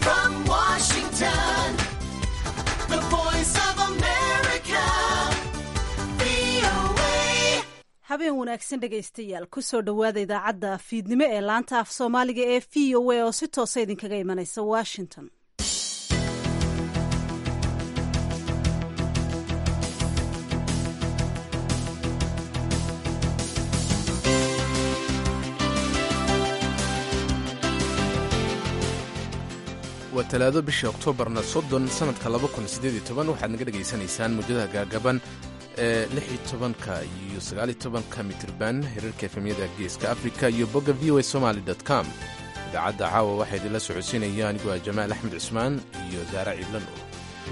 from Washington, the voice of America, VOA. habeen wanaagsan dhegaystayaal kusoo dhowaada idaacadda fiidnimo ee laanta af soomaaliga ee v o a oo si toosa idinkaga imanaysa washington waa talaado bishii oktoobarna soddon sannadka laba kun siddeed iyo toban waxaad naga dhegaysanaysaan muddada gaagaban ee lix iyo tobanka iyo sagaal iyo tobanka mitirban hirarka efemyada geeska afrika iyo bogga v o a somaali dot com idaacadda caawa waxaa idinla socodsiinaya anigoo ah jamaal axmed cusmaan iyo daara ciidlan oo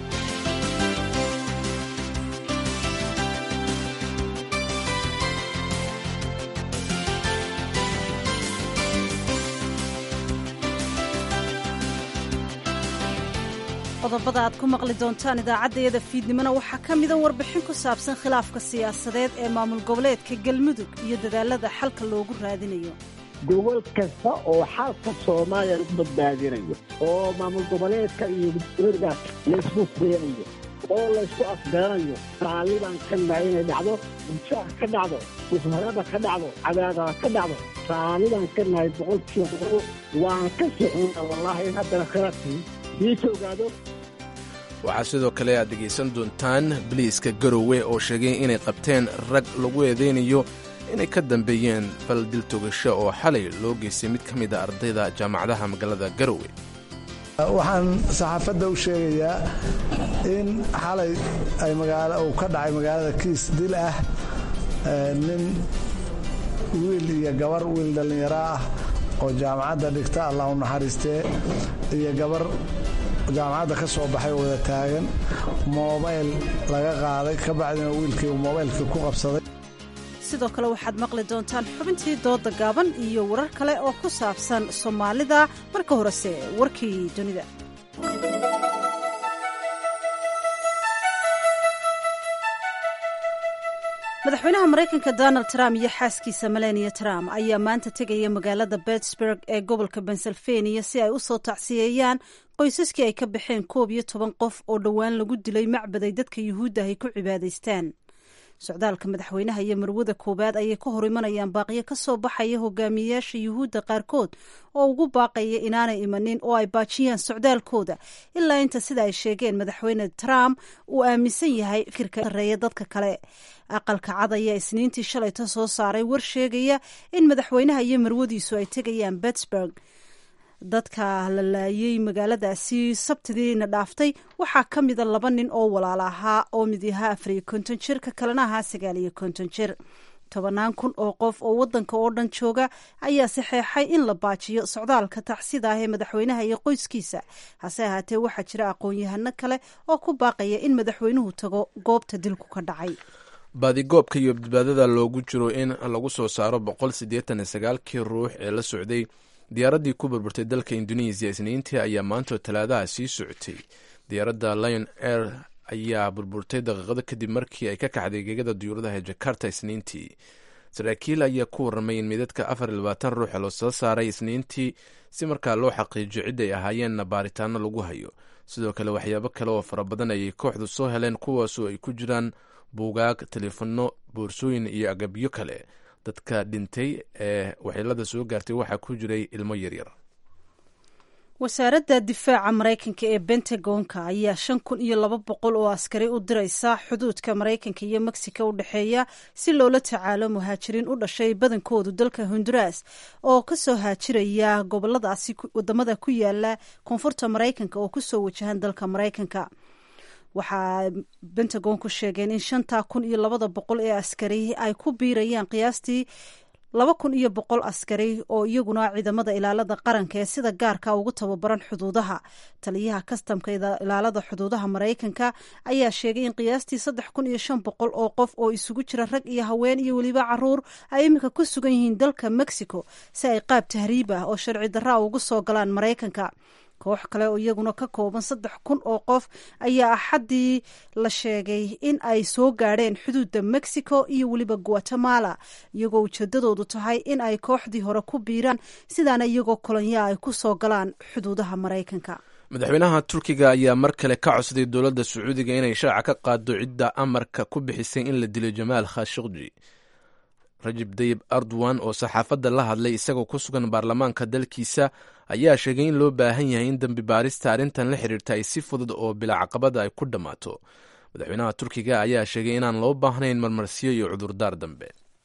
qodobada aad ku maqli doontaan idaacaddayada fiidnimona waxaa ka mida warbixin ku saabsan khilaafka siyaasadeed ee maamul goboleedka galmudug iyo dadaalada xalka loogu raadinayo gobol kasta oo xalka soomaaliya lagu badbaadinayo oo maamul goboleedka iyo gudoomiyaha laysku keenayo oo laysku afgaranayo raalliban ka nahay inay dhacdo bulshaha ka dhacdo musmarada ka dhacdo cadaadada ka dhacdo raalliban ka nahay boqolkiiba boqol waan ka sixina wallaahi in haddana khilaafkii diisa ogaado waxaa sidoo kale aad dhegaysan doontaan biliiska garowe oo sheegay inay qabteen rag lagu eedaynayo inay ka dambeeyeen bal dil togasho oo xalay loo geystay mid ka mid a ardayda jaamacadaha magaalada garowe waxaan saxaafadda u sheegayaa in xalay ay magaalo uu ka dhacay magaalada kiis dil ah ee nin wiil iyo gabar wiil dhallinyaro ah oo jaamacadda dhigta allah u naxariistee iyo gabar jaamacadda ka soo baxay wada taagan moobayl laga qaaday ka bacdina wiilkii uu moobaylkii ku qabsaday sidoo kale waxaad maqli doontaan xubintii dooda gaaban iyo warar kale oo ku saabsan soomaalida marka horese warkii dunida madaxweynaha maraykanka donald trump iyo xaaskiisa melania trump ayaa maanta tegaya magaalada pittsburg ee gobolka pennsylvania si ay u soo tacsiyeeyaan qoysaskii ay ka baxeen koob iyo toban qof oo dhowaan lagu dilay macbaday dadka yuhuudda ay ku cibaadaystaan socdaalka madaxweynaha iyo marwada koowaad ayay ka hor imanayaan baaqiyo ka soo baxaya hogaamiyeyaasha yuhuudda qaarkood oo ugu baaqaya inaanay imanin oo ay baajiyaan socdaalkooda ilaa inta sida ay sheegeen madaxweyne trump uu aaminsan yahay fikirka sareeya dadka kale aqalka cad ayaa isniintii shalayta soo saaray war sheegaya in madaxweynaha iyo marwadiisu ay tegayaan pittsburg dadka la laayay magaaladaasi sabtidiina dhaaftay waxaa ka mida laba nin oo walaal ahaa oo mid ahaa afar iyo konton jir ka kalena ahaa sagaal iyo konton jir tobanaan kun oo qof oo wadanka oo dhan jooga ayaa saxeexay in la baajiyo socdaalka tacsida ah ee madaxweynaha iyo qoyskiisa hase ahaatee waxaa jira aqoon-yahano kale oo ku baaqaya in madaxweynuhu tago goobta dilku ka dhacay baadigoobka iyo badbaadada loogu jiro in lagu soo saaro boqol siddeetan iyo sagaalkii ruux ee la socday diyaaraddii ku burburtay dalka indonesiya isniintii ayaa maantoo talaadaha sii socotay diyaaradda lion air ayaa burburtay daqiiqado kadib markii ay ka kaxday gegada diyuuradaha ee jakarta isniintii saraakiil ayaa ku warramay in midadka afar iyo labaatan ruuxa loo soo saaray isniintii si markaa loo xaqiijiyo cid ay ahaayeenna baaritaano lagu hayo sidoo kale waxyaabo kale oo fara badan ayay kooxdu soo heleen kuwaasoo ay ku jiraan buugaag teleefanno boorsooyin iyo agabyo kale dadka dhintay ee waxyeelada soo gaartay waxaa ku jiray ilmo yaryar wasaaradda difaaca maraykanka ee bentagonka ayaa shan kun iyo laba boqol oo askari u diraysa xuduudka maraykanka iyo mexico u dhexeeya si loola tacaalo muhaajiriin u dhashay badankoodu dalka honduras oo kasoo haajiraya goboladaasi wadamada ku yaala koonfurta maraykanka oo kusoo wajahan dalka maraykanka waxaa bentagonku sheegeen in shantaa kun iyo labada boqol ee askari ay ku biirayaan qiyaastii laba kun iyo boqol askari oo iyaguna ciidamada ilaalada qaranka ee sida gaarka ugu tababaran xuduudaha taliyaha kastamka ilaalada xuduudaha maraykanka ayaa sheegay in qiyaastii saddex kun iyo shan boqol oo qof oo isugu jira rag iyo haween iyo weliba caruur ay iminka ku sugan yihiin dalka mexico si ay qaab tahriib ah oo sharci darra ugu soo galaan maraykanka koox kale oo iyaguna ka kooban saddex kun oo qof ayaa axaddii la sheegay in ay soo gaadheen xuduudda mexico iyo weliba guatemala iyagoo ujeedadoodu tahay in ay kooxdii hore ku biiraan sidaana iyagoo kolonyaa ay ku soo galaan xuduudaha maraykanka madaxweynaha turkiga ayaa mar kale ka codsaday dowladda sacuudiga inay shaaca ka qaado cidda amarka ku bixisay in la dilo jamaal khashikji rajib dayib erdogan oo saxaafadda la hadlay isagoo ku sugan baarlamaanka dalkiisa ayaa sheegay in loo baahan yahay in dembi baarista arrintan la xiriirta ay si fudud oo bilaa caqabada ay ku dhammaato madaxweynaha turkiga ayaa sheegay inaan loo baahnayn marmarsiyo iyo cudurdaar dambe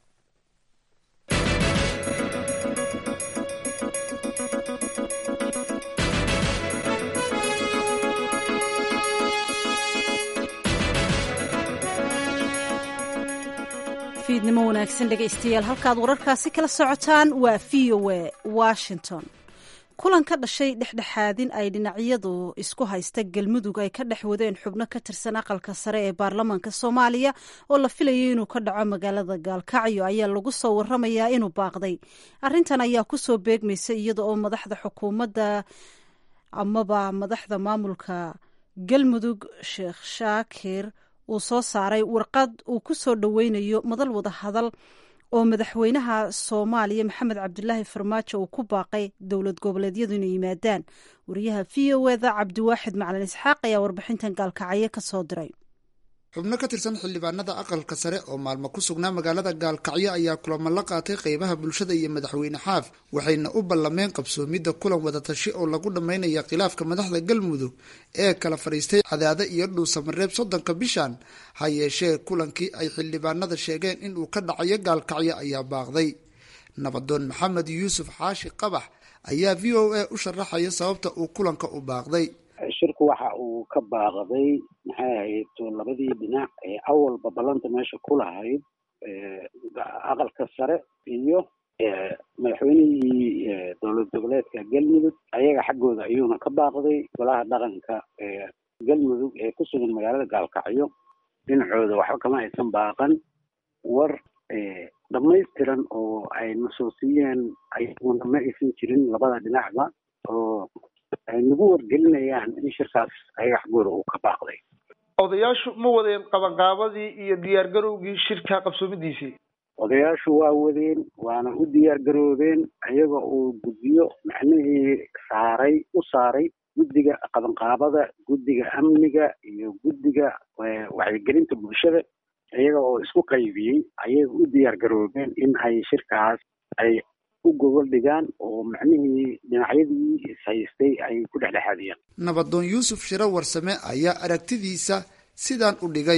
fiidnimo wanaagsan dhegaystayaal halkaad wararkaasi kala socotaan waa v o a washington kulan ka dhashay dhexdhexaadin ay dhinacyadu isku haysta galmudug ay ka dhex wadeen xubno ka tirsan aqalka sare ee baarlamaanka soomaaliya oo la filayay inuu ka dhaco magaalada gaalkacyo ayaa lagu soo waramayaa inuu baaqday arrintan ayaa kusoo beegmaysa iyada oo madaxda xukuumadda amaba madaxda maamulka galmudug sheekh shaakir uu soo saaray warqad uu ku soo dhoweynayo madal wada hadal oo madaxweynaha soomaaliya maxamed cabdulaahi farmaajo uu ku baaqay dowlad goboleedyadu inay yimaadaan wariyaha v o eda cabdiwaaxid macalin isxaaq ayaa warbixintan gaalkacyo ka soo diray xubno ka tirsan xildhibaanada aqalka sare oo maalmo ku sugnaa magaalada gaalkacyo ayaa kulamo la qaatay qeybaha bulshada iyo madaxweyne xaaf waxayna u ballameen qabsoomidda kulan wadatashi oo lagu dhammaynaya khilaafka madaxda galmudug ee kala fadhiistay cadaado iyo dhuusamareeb soddonka bishan ha yeeshee kulankii ay xildhibaanada sheegeen inuu ka dhacayo gaalkacyo ayaa baaqday nabadoon maxamed yuusuf xaashi qabax ayaa v o a u sharaxaya sababta uu kulanka u baaqday shirku waxa uu ka baaqday maxay ahayd labadii dhinac ee awalba ballanta meesha ku lahayd aqalka sare iyo madaxweynihii dowlad goboleedka galmudug ayaga xaggooda ayuuna ka baaqday golaha dhaqanka galmudug ee ku sugan magaalada gaalkacyo dhinacooda waxba kama aysan baaqan war dhamaystiran oo ay nasuusiyeen ayaguna ma aysan jirin labada dhinacba oo ay nagu wargelinayaan in shirkaas ayaga xaggooda uu ka baaqday odayaashu ma wadeen qabanqaabadii iyo diyaargarowgii shirka qabsoomidiisii odayaashu waa wadeen waana u diyaar garoobeen ayaga uu guddiyo macnihii saaray u saaray guddiga qabanqaabada guddiga amniga iyo guddiga wacyigelinta bulshada iyaga oo isku qaybiyey ayaga u diyaar garoobeen in ay shirkaas ay u gogol dhigaan oo macnihii dhinacyadii ishaystay ay ku dhexdhexaadiyaan nabadoon yuusuf shiro warsame ayaa aragtidiisa sidaan u dhigay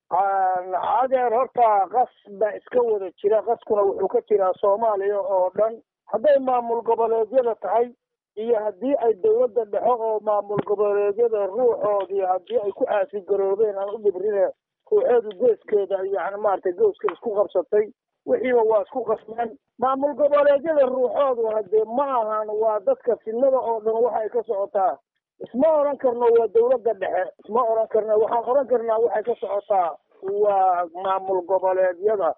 adeer horta qas baa iska wada jira qaskuna wuxuu ka jiraa soomaaliya oo dhan hadday maamul goboleedyada tahay iyo haddii ay dowladda dhexo oo maamul goboleedyada ruuxoodii haddii ay ku caasigaroobeen aan u dhibrine ruuxeedu geeskeeda yani maaragtay gooska isku qabsatay wixiiba waa isku qasmeen maamul goboleedyada ruuxoodu hadee ma ahan waa dadka fidnada oo dhan waxay ka socotaa isma odhan karno waa dowladda dhexe isma odhan karno waxaan odhan karnaa waxay ka socotaa waa maamul goboleedyada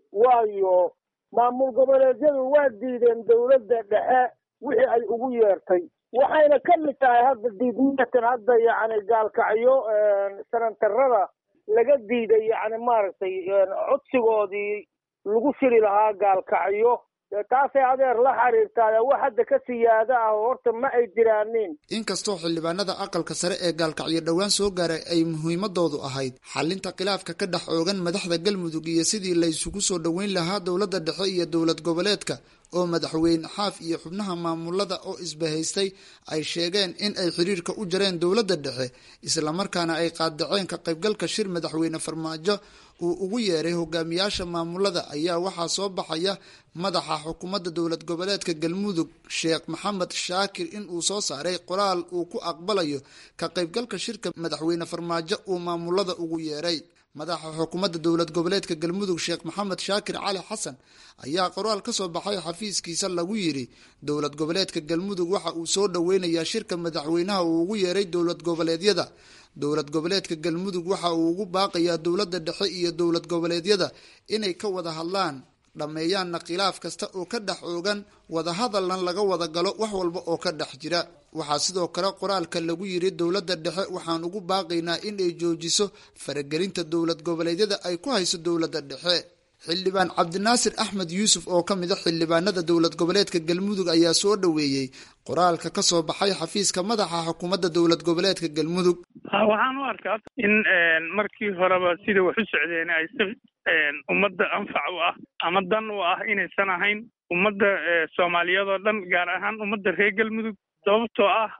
waayo maamul goboleedyadu waa diideen dowladda dhexe wixii ay ugu yeertay waxayna ka mid tahay hadda diidmiyatan hadda yacni gaalkacyo sanantarada laga diiday yacni maaragtay codsigoodii lagu shiri lahaa gaalkacyo taasay adeer la xiriirtaa wax hadda ka siyaada ah horta ma ay jiraanin inkastoo xildhibaanada aqalka sare ee gaalkacyo dhowaan soo gaaray ay muhiimadoodu ahayd xalinta khilaafka ka dhex oogan madaxda galmudug iyo sidii la isugu soo dhoweyn lahaa dowladda dhexe iyo dowlad goboleedka oo madaxweyne xaaf iyo xubnaha maamulada oo isbahaystay ay sheegeen in ay xiriirka u jareen dowladda dhexe islamarkaana ay qaadaceen ka qaybgalka shir madaxweyne farmaajo uu ugu yeeray hogaamiyaasha maamulada ayaa waxaa soo baxaya madaxa xukuumadda dowlad goboleedka galmudug sheekh maxamed shaakir in uu soo saaray qoraal uu ku aqbalayo ka qaybgalka shirka madaxweyne farmaajo uu maamulada ugu yeeray madaxa xukuumadda dowlad goboleedka galmudug sheekh maxamed shaakir cali xasan ayaa qoraal ka soo baxay xafiiskiisa lagu yiri dowlad goboleedka galmudug waxa uu soo dhoweynayaa shirka madaxweynaha uu ugu yeeray dowlad goboleedyada dowlad goboleedka galmudug waxa uu ugu baaqayaa dowladda dhexe iyo dowlad goboleedyada inay ka wada hadlaan dhammeeyaanna khilaaf kasta oo ka dhex oogan wadahadalna laga wada galo wax walba oo ka dhex jira waxaa sidoo kale qoraalka lagu yiri dowladda dhexe waxaan ugu baaqaynaa in ay joojiso faragelinta dowlad goboleedyada ay ku hayso dowladda dhexe xildhibaan cabdinaasir axmed yuusuf oo ka mid a xildhibaanada dowlad goboleedka galmudug ayaa soo dhoweeyey qoraalka ka soo baxay xafiiska madaxa xukuumadda dowlad goboleedka galmudug waxaan u arkaa in markii horeba sida wax u socdeen ay si ummadda anfac u ah ama dan u ah inaysan ahayn ummadda soomaaliyeed oo dhan gaar ahaan ummadda reer galmudug sababtoo ah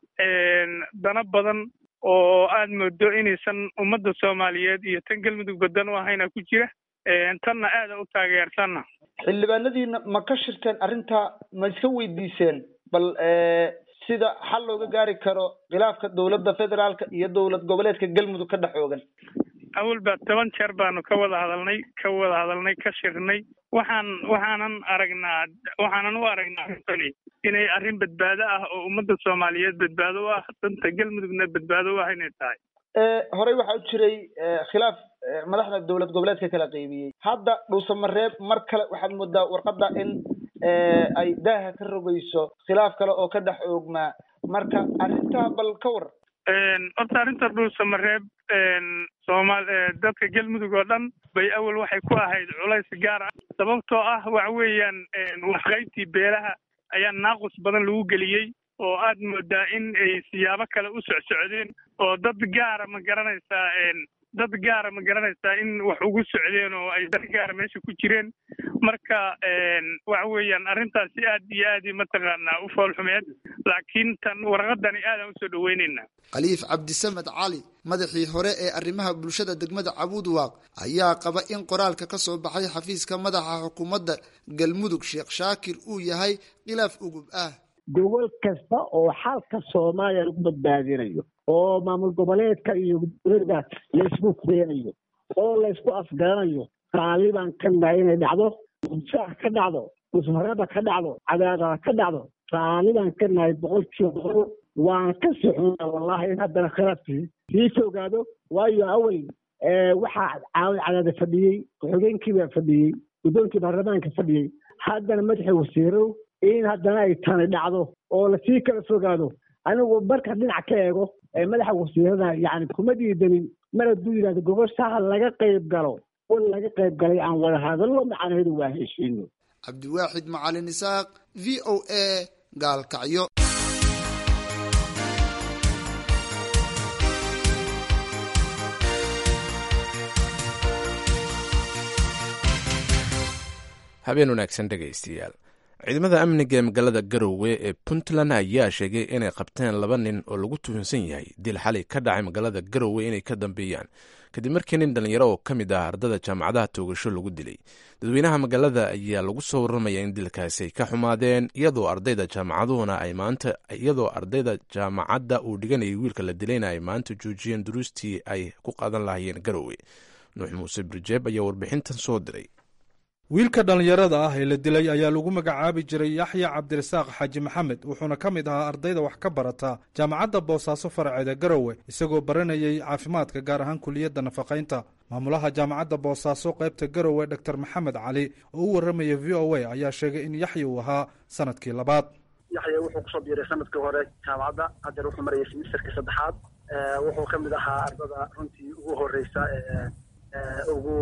dana badan oo aad moodo inaysan ummadda soomaaliyeed iyo tan galmudugba dan u ahayna ku jira tanna aada u taageersanna xildhibaanadiina ma ka shirteen arrintaa ma iska weydiiseen bal sida xal looga gaari karo khilaafka dowladda federaalka iyo dowlad goboleedka galmudug ka dhex oogan awal baa toban jeer baanu ka wada hadalnay ka wada hadalnay ka shirnay waxaan waxaanan aragnaa waxaanan u aragnaa arrintani inay arrin badbaado ah oo ummadda soomaaliyeed badbaado u ah danta galmudugna badbaado u ah inay tahay horey waxaa u jiray khilaaf madaxda dowlad goboleedka kala qaybiyey hadda dhuusamareeb mar kale waxaad moodaa warqadda in ay daaha ka rogayso khilaaf kale oo ka dhex oogmaa marka arrintaa bal ka war horta arrinta dhuusamareeb soomaal dadka galmudug oo dhan bay awal waxay ku ahayd culays gaar ah sababtoo ah waxa weeyaan waxqaybtii beelaha ayaa naaqus badan lagu geliyey oo aad moodaa in ay siyaabo kale u socsocdeen oo dad gaara ma garanaysaa dad gaara ma garanaysaa in wax ugu socdeen oo ay dar gaara meesha ku jireen marka waxa weeyaan arrintaasi aad iyo aad mataqaanaa u foolxumeed laakiin tan warqadani aadaan usoo dhaweyneynaa khaliif cabdisamed cali madaxii hore ee arrimaha bulshada degmada cabuudwaaq ayaa qaba in qoraalka ka soo baxay xafiiska madaxa xukuumadda galmudug sheekh shaakir uu yahay khilaaf ugub ah gobol kasta oo xalka soomaaliya lagu badbaadinayo oo maamul goboleedka iyo gudooda laysku keenayo oo laysku afgaranayo raalibaan ka nahay inay dhacdo mudsaax ka dhacdo musmarada ka dhacdo cadaadada ka dhacdo raalibaan ka nahay boqolkiiba boqol waan ka sixuna wallahi in haddana khilaafkii sii fogaado waayo awal waxaa caawid cadaada fadhiyey ku-xigeenkii baa fadhiyey guddoonkii baarlamaanka fadhiyey haddana madaxii wasiirow in haddana ay tani dhacdo oo lasii kala fogaado anigu marka dhinac ka eego madaxa wasiirada yani kuma diidanin mar hadduu yidhahdo goboshaha laga qayb galo un laga qayb galay aan wada hadallo macnaheedu waa heshiino cabdiwaaxid macalin isaaq v o a gaalkacyo habeen wanaagsan dhegaystayaal ciidamada amniga ee magaalada garowe ee puntland ayaa sheegay inay qabteen laba nin oo lagu tuhunsan yahay dil xalay ka dhacay magaalada garowe inay ka dambeeyaan kadib markii nin dhallinyaro oo ka mid ah ardada jaamacadaha toogasho lagu dilay dadweynaha magaalada ayaa lagu soo warramaya in dilkaasi ay ka xumaadeen iyadoo ardayda jaamacaduhuna ay maanta iyadoo ardayda jaamacadda uu dhiganayay wiilka la dilayna ay maanta joojiyeen duruustii ay ku qaadan lahayeen garowe nuux muuse birjeeb ayaa warbixintan soo diray wiilka dhallinyarada ah ee la dilay ayaa lagu magacaabi jiray yaxya cabdirasaaq xaaji maxamed wuxuuna ka mid ahaa ardayda wax ka barata jaamacadda boosaaso faraceeda garowe isagoo baranayay caafimaadka gaar ahaan kuliyadda nafaqaynta maamulaha jaamacadda boosaaso qaybta garowe dor maxamed cali oo u warramaya v o a ayaa sheegay in yaxya uu ahaa sanadkii labaad yaxya wuxuu kusoo biiray sanadkii hore jaamacadda hadeer wuxuu marayay simisterkii saddexaad wuxuu ka mid ahaa ardada runtii ugu horeysa ugu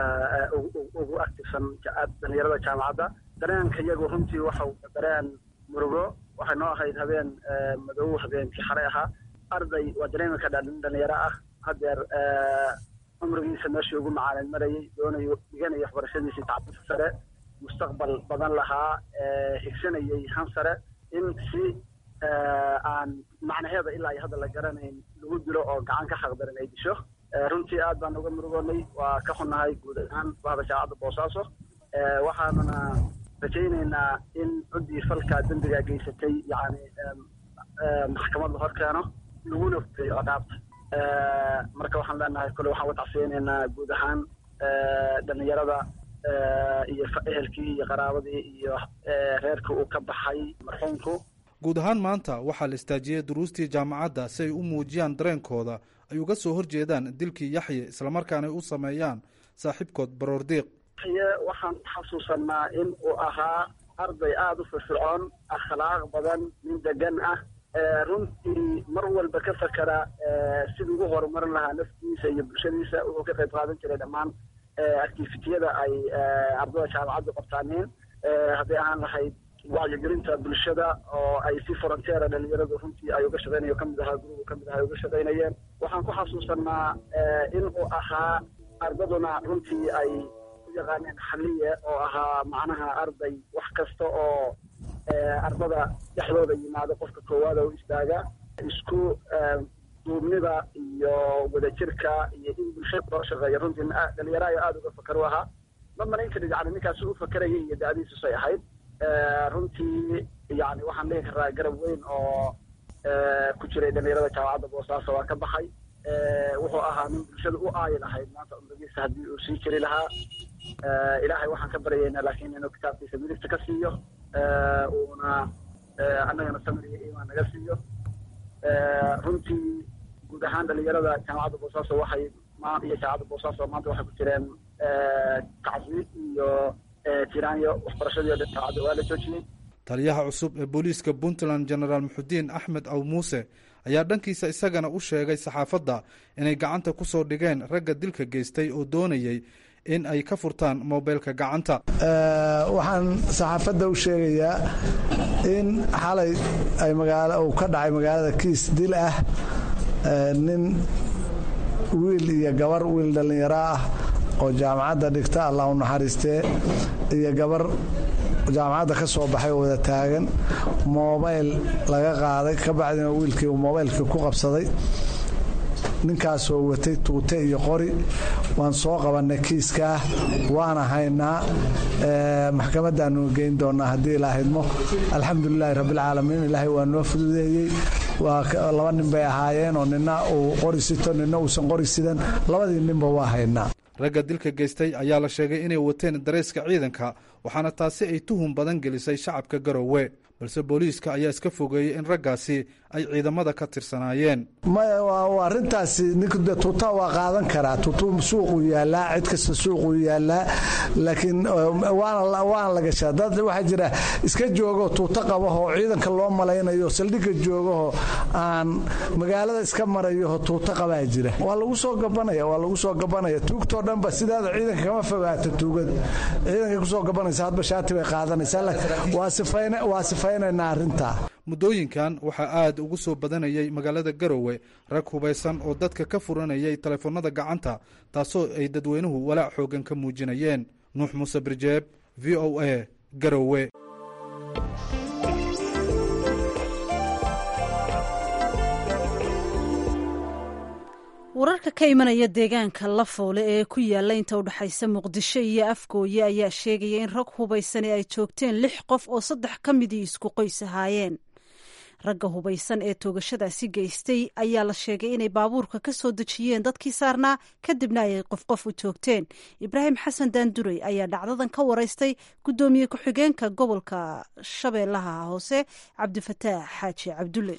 ugu actifsan dhalinyarada jaamacadda dareenka iyagu runtii waxau dareen murugo waxay noo ahayd habeen madow habeenkii xalay ahaa arday waa dareemi ka dhalinyaro ah hadeer cumrigiisa meeshii ugu macaalin marayay doonayo dhiganaya waxbarashadiisii tacbisa sare mustaqbal badan lahaa higsanayay han sare in si aan macnaheeda ilaa iyo hadda la garanayn lagu dilo oo gacan ka xaqdarin ay disho runtii aad baan uga murugoonay waa ka xunnahay guud ahaan bahda jaamacadda boosaaso waxaanuna rajaynaynaa in cuddii falkaa dembigaa geysatay yani maxkamad la hor keeno laguna fureeyo ciqaabta marka waxaan leenahay kole waxaan uga tacsiyeynaynaa guud ahaan dhalinyarada iyo ehelkii iyo qaraabadii iyo reerkii uu ka baxay marxuumku guud ahaan maanta waxaa la istaajiyey duruustii jaamacadda si ay u muujiyaan dareenkooda ay uga soo horjeedaan dilkii yaxye islamarkaana ay u sameeyaan saaxiibkood baroordiiq yaxye waxaan xasuusanaa in uu ahaa arday aada u firfircoon akhlaaq badan nin degan ah runtii mar walba ka fakera sidii ugu horumarin lahaa naftiisa iyo bulshadiisa wuxuu ka qayb qaadan jiray dhammaan activitiyada ay ardada jaamacaddu qabtaaneen hadday ahaan lahayd wacyigelinta bulshada oo ay si frontiera dhalinyaradu runtii ay uga shaqeynayo kamid ahaa gurubu kamid aha ay uga shaqeynayeen waxaan ku xasuusanaa in uu ahaa ardaduna runtii ay u yaqaaneen xaliye oo ahaa macnaha arday wax kasta oo ardada dhexdooda yimaado qofka koowaad oo istaaga isku duubnida iyo wadajirka iyo in bulshada loo shaqeeyo runtii dhalinyaro ayo aada uga fakar u ahaa ma malayn karid yani ninkaasi u fakerayay iyo da-diisusay ahayd runtii yani waxaan dhihi karaa garab weyn oo ku jiray dhalinyarada jaamacadda boosaaso waa ka baxay wuxuu ahaa nin bulshada u aayi lahayd maanta umradiisa haddii uu sii jiri lahaa ilaahay waxaan ka baryaynaa laakiin inuu kitaabkiisa midigta ka siiyo uuna annagana samir iyo iimaan naga siiyo runtii guud ahaan dhalinyarada jaamacadda boosaaso waxay iyo jaamacadda boosaaso maanta waxay ku jireen tacsiib iyo tiraanyo waxbarashadii o dhan jaamacadda waa la joojiyey taliyaha cusub ee booliiska puntland genaraal muxudiin axmed aw muuse ayaa dhankiisa isagana u sheegay saxaafadda inay gacanta ku soo dhigeen ragga dilka geystay oo doonayay in ay ka furtaan mobeylka gacanta waxaan saxaafadda u sheegayaa in xalay ay magaalo uu ka dhacay magaalada kiis dil ah nin wiil iyo gabar wiil dhallinyaro ah oo jaamacadda dhigta allah u naxariistee iyo gabar jaamacadda ka soo baxay oo wada taagan mobayl laga qaaday ka bacdina wiilkii uu mobaylkii ku qabsaday ninkaasoo watay tuute iyo qori waan soo qabannay kiiskaa waana haynaa maxkamadaanu geyn doonaa haddii ilaahidmo alxamdulilaahi rabbilcaalamiin ilaahay waa noo fududeeyey waa laba nin bay ahaayeen oo nina uu qori sito nina uusan qori sidan labadii ninba waa haynaa ragga dilka geystay ayaa la sheegay inay wateen dareyska ciidanka waxaana taasi ay tuhun badan gelisay shacabka garowe balse booliiska ayaa iska fogeeyey in raggaasi ay ciidamada ka tirsanaayeen maya arintaasi ninka tuuta waa qaadan karaa tuutu suuquu yaalaa cid kasta suuquu yaalaa laakiin waana la gashaa dad waxaa jira iska joogoo tuuto qabahoo ciidanka loo malaynayo saldhigga joogahoo aan magaalada iska marayoho tuuto qabaa jira waa lagu soo gabanaya waa lagu soo gabanaya tuugtoo dhanba sidaada ciidanka kama fogaata tuugada ciidankay kusoo gabanaysa hadba shaati bay qaadanaysaa waa sifaynaynaa arrintaa muddooyinkan waxaa aad ugu soo badanayay magaalada garowe rag hubaysan oo dadka ka furanayay taleefanada gacanta taasoo ay dadweynuhu walaac xoogan ka muujinayeen nuux muuse birjeeb v o a garowe wararka ka imanaya deegaanka lafoole ee ku yaalla inta u dhexaysa muqdisho iyo afgooye ayaa sheegaya in rag hubaysani ay joogteen lix qof oo saddex ka midii isku qoys ahaayeen ragga hubaysan ee toogashadaasi geystay ayaa la sheegay inay baabuurka ka soo dejiyeen dadkii saarnaa kadibna ay qof qof u joogteen ibraahim xasan daanduray ayaa dhacdadan ka waraystay guddoomiye ku-xigeenka gobolka shabeellaha hoose cabdifataax xaaji cabdulle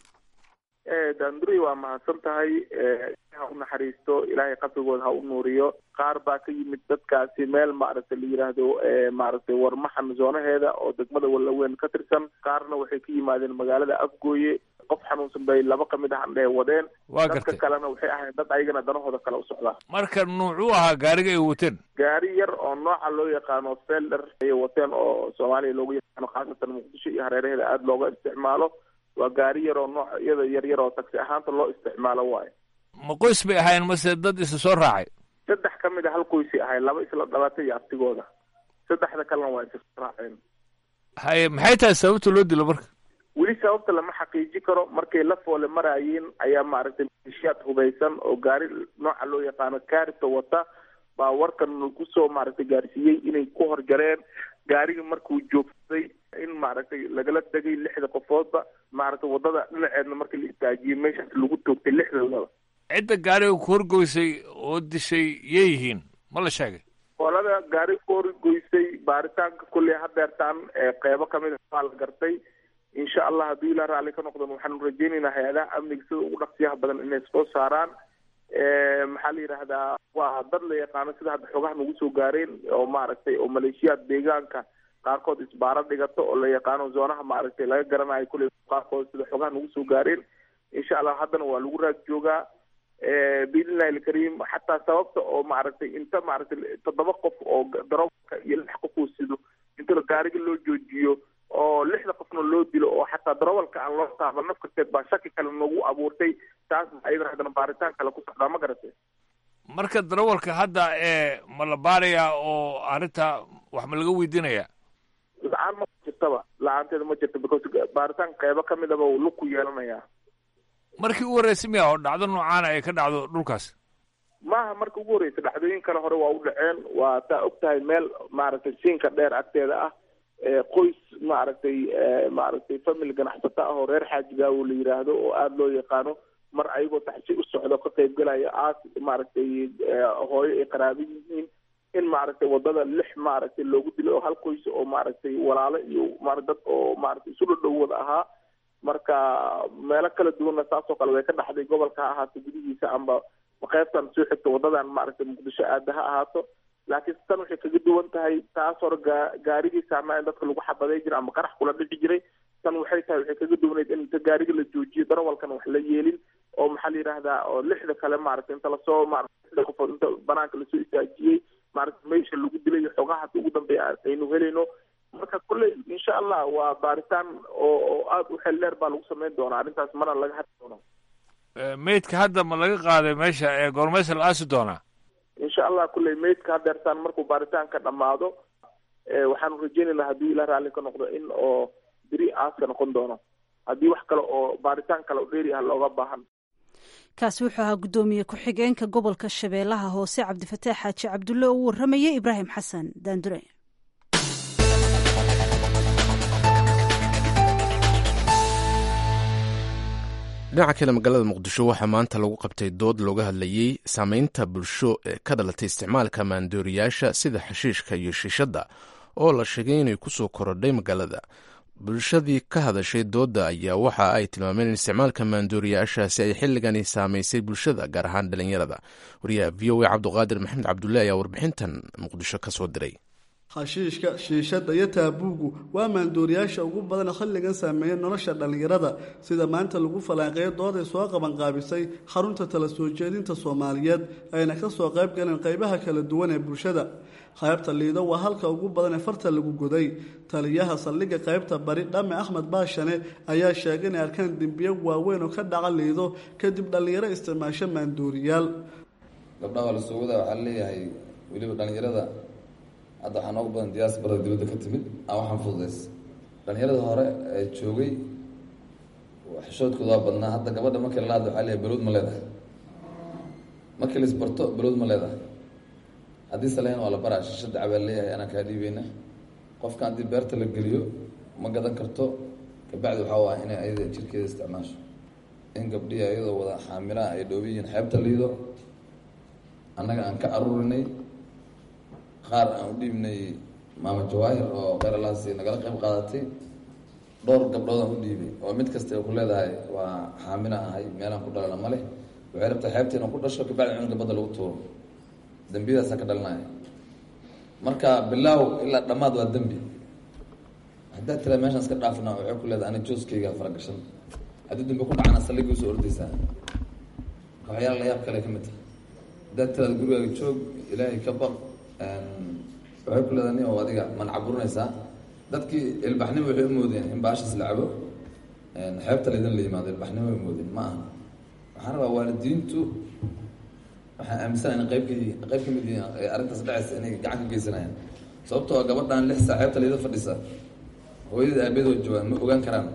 daanduray waa mahadsan tahay ha u naxariisto ilaahay qabrigooda ha u nuuriyo qaar baa ka yimid dadkaasi meel maaragtay la yidhaahdo maaragtay warmaxan zoonaheeda oo degmada wallaweyn ka tirsan qaarna waxay ka yimaadeen magaalada afgooye qof xanuunsan bay laba ka mid ahan dhee wadeen waa dadka gartay kalena waxay ahayn dad ayagana danahooda kale u socdaa marka nuucuu ahaa gaariga ay wateen gaari yar oo nooca loo yaqaano felder ayay wateen oo soomaaliya loogu yaqaano khaasatan muqdisho iyo hareeraheeda aada looga isticmaalo waa gaari yar oo noocyada yar yar oo taksi ahaanta loo isticmaalo waayo ma qoys bay ahaayeen mase dad isa soo raacay saddex ka mid a hal qoysay ahay laba isla dhalatay iyo abtigooda saddexda kalena waa isa soo raaceen haye maxay tahay sababta loo dilo marka weli sababta lama xaqiiji karo markay la foole maraayeen ayaa maaragtay maleeshiyaad hubaysan oo gaari nooca loo yaqaano kaarita wata baa warkan kusoo maaragtay gaarsiiyey inay ku horjareen gaarigii markuu joogsaday in maaragtay lagala degay lixda qofoodba maaragtay wadada dhinaceedna markii la istaajiyey meeshaas lagu toogtay lixdoodaba cidda gaariga ku horgoysay oo dishay yay yihiin ma la sheegay qolada gaari ku horgoysay baaritaanka kulley hadeertaan qeybo kamid a waa la gartay insha allah hadduu ilaa raalli ka noqdon waxaanu rajeynaynaa hay-adaha amniga sida ugu dhaqsiyaha badan inay soo saaraan maxaa la yidhaahdaa waa dad la yaqaano sida hadda xogaha nagu soo gaareen oo maaragtay oo maleeshiyaad deegaanka qaarkood isbaaro dhigato oo la yaqaano zoonaha maaragtay laga garanayo kulley qaarkood sida xogaha nagu soo gaareen insha allah haddana waa lagu raad joogaa biidnillahi alkariim xataa sababta oo maaragtay inta maaragtay toddoba qof oo daroolka iyo lix qof uu sido inta gaariga loo joojiyo oo lixda qofna loo dilo oo xataa darawalka aan loo taaban nafkarteed baa shaki kale nagu abuurtay taas ayadan haddana baaritaan kale ku socdaa ma garatay marka darawalka hadda ee ma la baarayaa oo arrinta wax ma laga weydiinayaa la-aan ma jirtaba la-aanteeda ma jirta because baaritaan qeybo ka midaba uu lug ku yeelanayaa markii u horreysay miya oo dhacdo noocaana ay ka dhacdo dhulkaas maaha marka ugu horreysa dhacdooyin kale hore waa u dhaceen waa taa og tahay meel maaragtay siinka dheer agteeda ah qoys maaragtay maaragtay family ganacsato ah oo reer xaajigaawo la yiraahdo oo aada loo yaqaano mar ayagoo taxsi u socdo ka qayb galaya aas maaragtay hooyo ay qaraabo yihiin in maaragtay wadada lix maaragtay loogu dilo oo hal qoys oo maaragtay walaalo iyo ma dad oo maaragtay isu dhadhow wada ahaa marka meelo kala duwanna saasoo kale way ka dhaxday gobolka ha ahaato gudihiisa amba qaybtan soo xigta wadadan maaragtay muqdisho aada ha ahaato laakiin tan waxay kaga duwan tahay taas hore gaa gaarigii saarnaa in dadka lagu xabaday jiray ama qarax kula dhici jiray tan waxay tahay waxay kaga duwaneyd in inta gaariga la joojiyo darawalkana wax la yeelin oo maxaa la yidhaahdaa oo lixda kale maaragtay inta lasoo maaragtay lixda qofood inta banaanka lasoo istaajiyey maaragtay meesha lagu dilay iyo xogahaas ugu dambeeya aynu helayno marka kolley insha allah waa baaritaan oo oo aada u xel dheer baa lagu samayn doonaa arrintaas mana laga hadli doono meydka hadda ma laga qaaday meesha ee goormaysa la aasi doonaa insha allah kulley meydka hadeertaan markuu baaritaanka dhammaado waxaanu rajeynaynaa haddii ila raalli ka noqdo in oo beri aaska noqon doono haddii wax kale oo baaritaan kale oo dheeri ah looga baahan kaasi wuxuu ahaa guddoomiye ku-xigeenka gobolka shabeellaha hoose cabdifataax xaaji cabdulle oo u warramayay ibraahim xasan daandure dhinaca kale magaalada muqdisho waxaa maanta lagu qabtay dood looga hadlayey saameynta bulsho ee ka dhalatay isticmaalka maandooriyaasha sida xashiishka iyo shiishadda oo la sheegay inay kusoo korodhay magaalada bulshadii ka hadashay doodda ayaa waxa ay tilmaameen in isticmaalka maandooriyaashaasi ay xilligani saamaysay bulshada gaar ahaan dhalinyarada wariyaha v o a cabduqaadir maxamed cabdulle ayaa warbixintan muqdisho ka soo diray xashiishka shiishadda iyo taabuugu waa maandooriyaasha ugu badan xilligan saameeya nolosha dhallinyarada sida maanta lagu falaaqeeyo dooday soo qabanqaabisay xarunta tala soo jeedinta soomaaliyeed ayna ka soo qayb galeen qaybaha kala duwan ee bulshada qaybta liido waa halka ugu badan ee farta lagu goday taliyaha saldhigga qaybta bari dhame axmed baashane ayaa sheegay inay arkaan dembiyo waaweyn oo ka dhaca liido kadib dhallinyaro isticmaasho maandooriyaal gabdhaha waa lasoo wadaa waxaa leeyahay weliba dhallinyarada hadda waxaa noogu badan diyaasbarada dibadda ka timid aan waxaan fududays dhalinyarada hore ee joogay xishoodkooda waa badnaa hadda gabadha markii lala hadla waxaa leeyahay balowd ma leedahay markii la isbarto balowd ma leedahay haddii saleen waa la baraa shishada cabaa leeyahay anaa kaa dhiibeyna qofka haddii beerta la geliyo ma gadan karto kabacdi waxaa waa inay ayada jirkeeda isticmaasho in gabdhihi ayadoo wada xaamilaha ay dhoobi yihiin xeebta liido annaga aan ka aruurinay qaar aan u dhiibnay maama jawaahir oo kheyralaasi nagala qayb qaadatay dhowr gabdhood aan u dhiibay oo mid kasta ku leedahay waa xaamila ahay meelaan ku dhalana ma leh waxay rabtaa xeebta inaan ku dhasho kabacdi cunuga badda lagu tuuro dembiyadaasaan ka dhalinaya marka bilaaw ilaa dhammaad waa dembi haddaad tiraa meeshaan iska dhaafna waxay ku leedahay ani jooskayga faragashan haddii dambi ku dhacana salligii usoo ordaysaa waxyaala la yaab kale ka mid tahay haddaad tiraada gurigaaga joog ilaahay ka baq waxay ku leedahay nin oo adiga man caburinaysaa dadkii ilbaxnimo waxay u moodeen in baashas la cabo xeebta laydin la yimaado ilbaxnimo ay moodeen ma aha waxaan rabaa waalidiintu waxaan aaminsana in qayb ka qayb ka mid yihiin arrintaas dhacaysa inay gacan ka geysanayaan sababtoo a gabadhan lix saa xeebta layda fadhisa hooyada aabeedoo joogaan ma ogaan karaan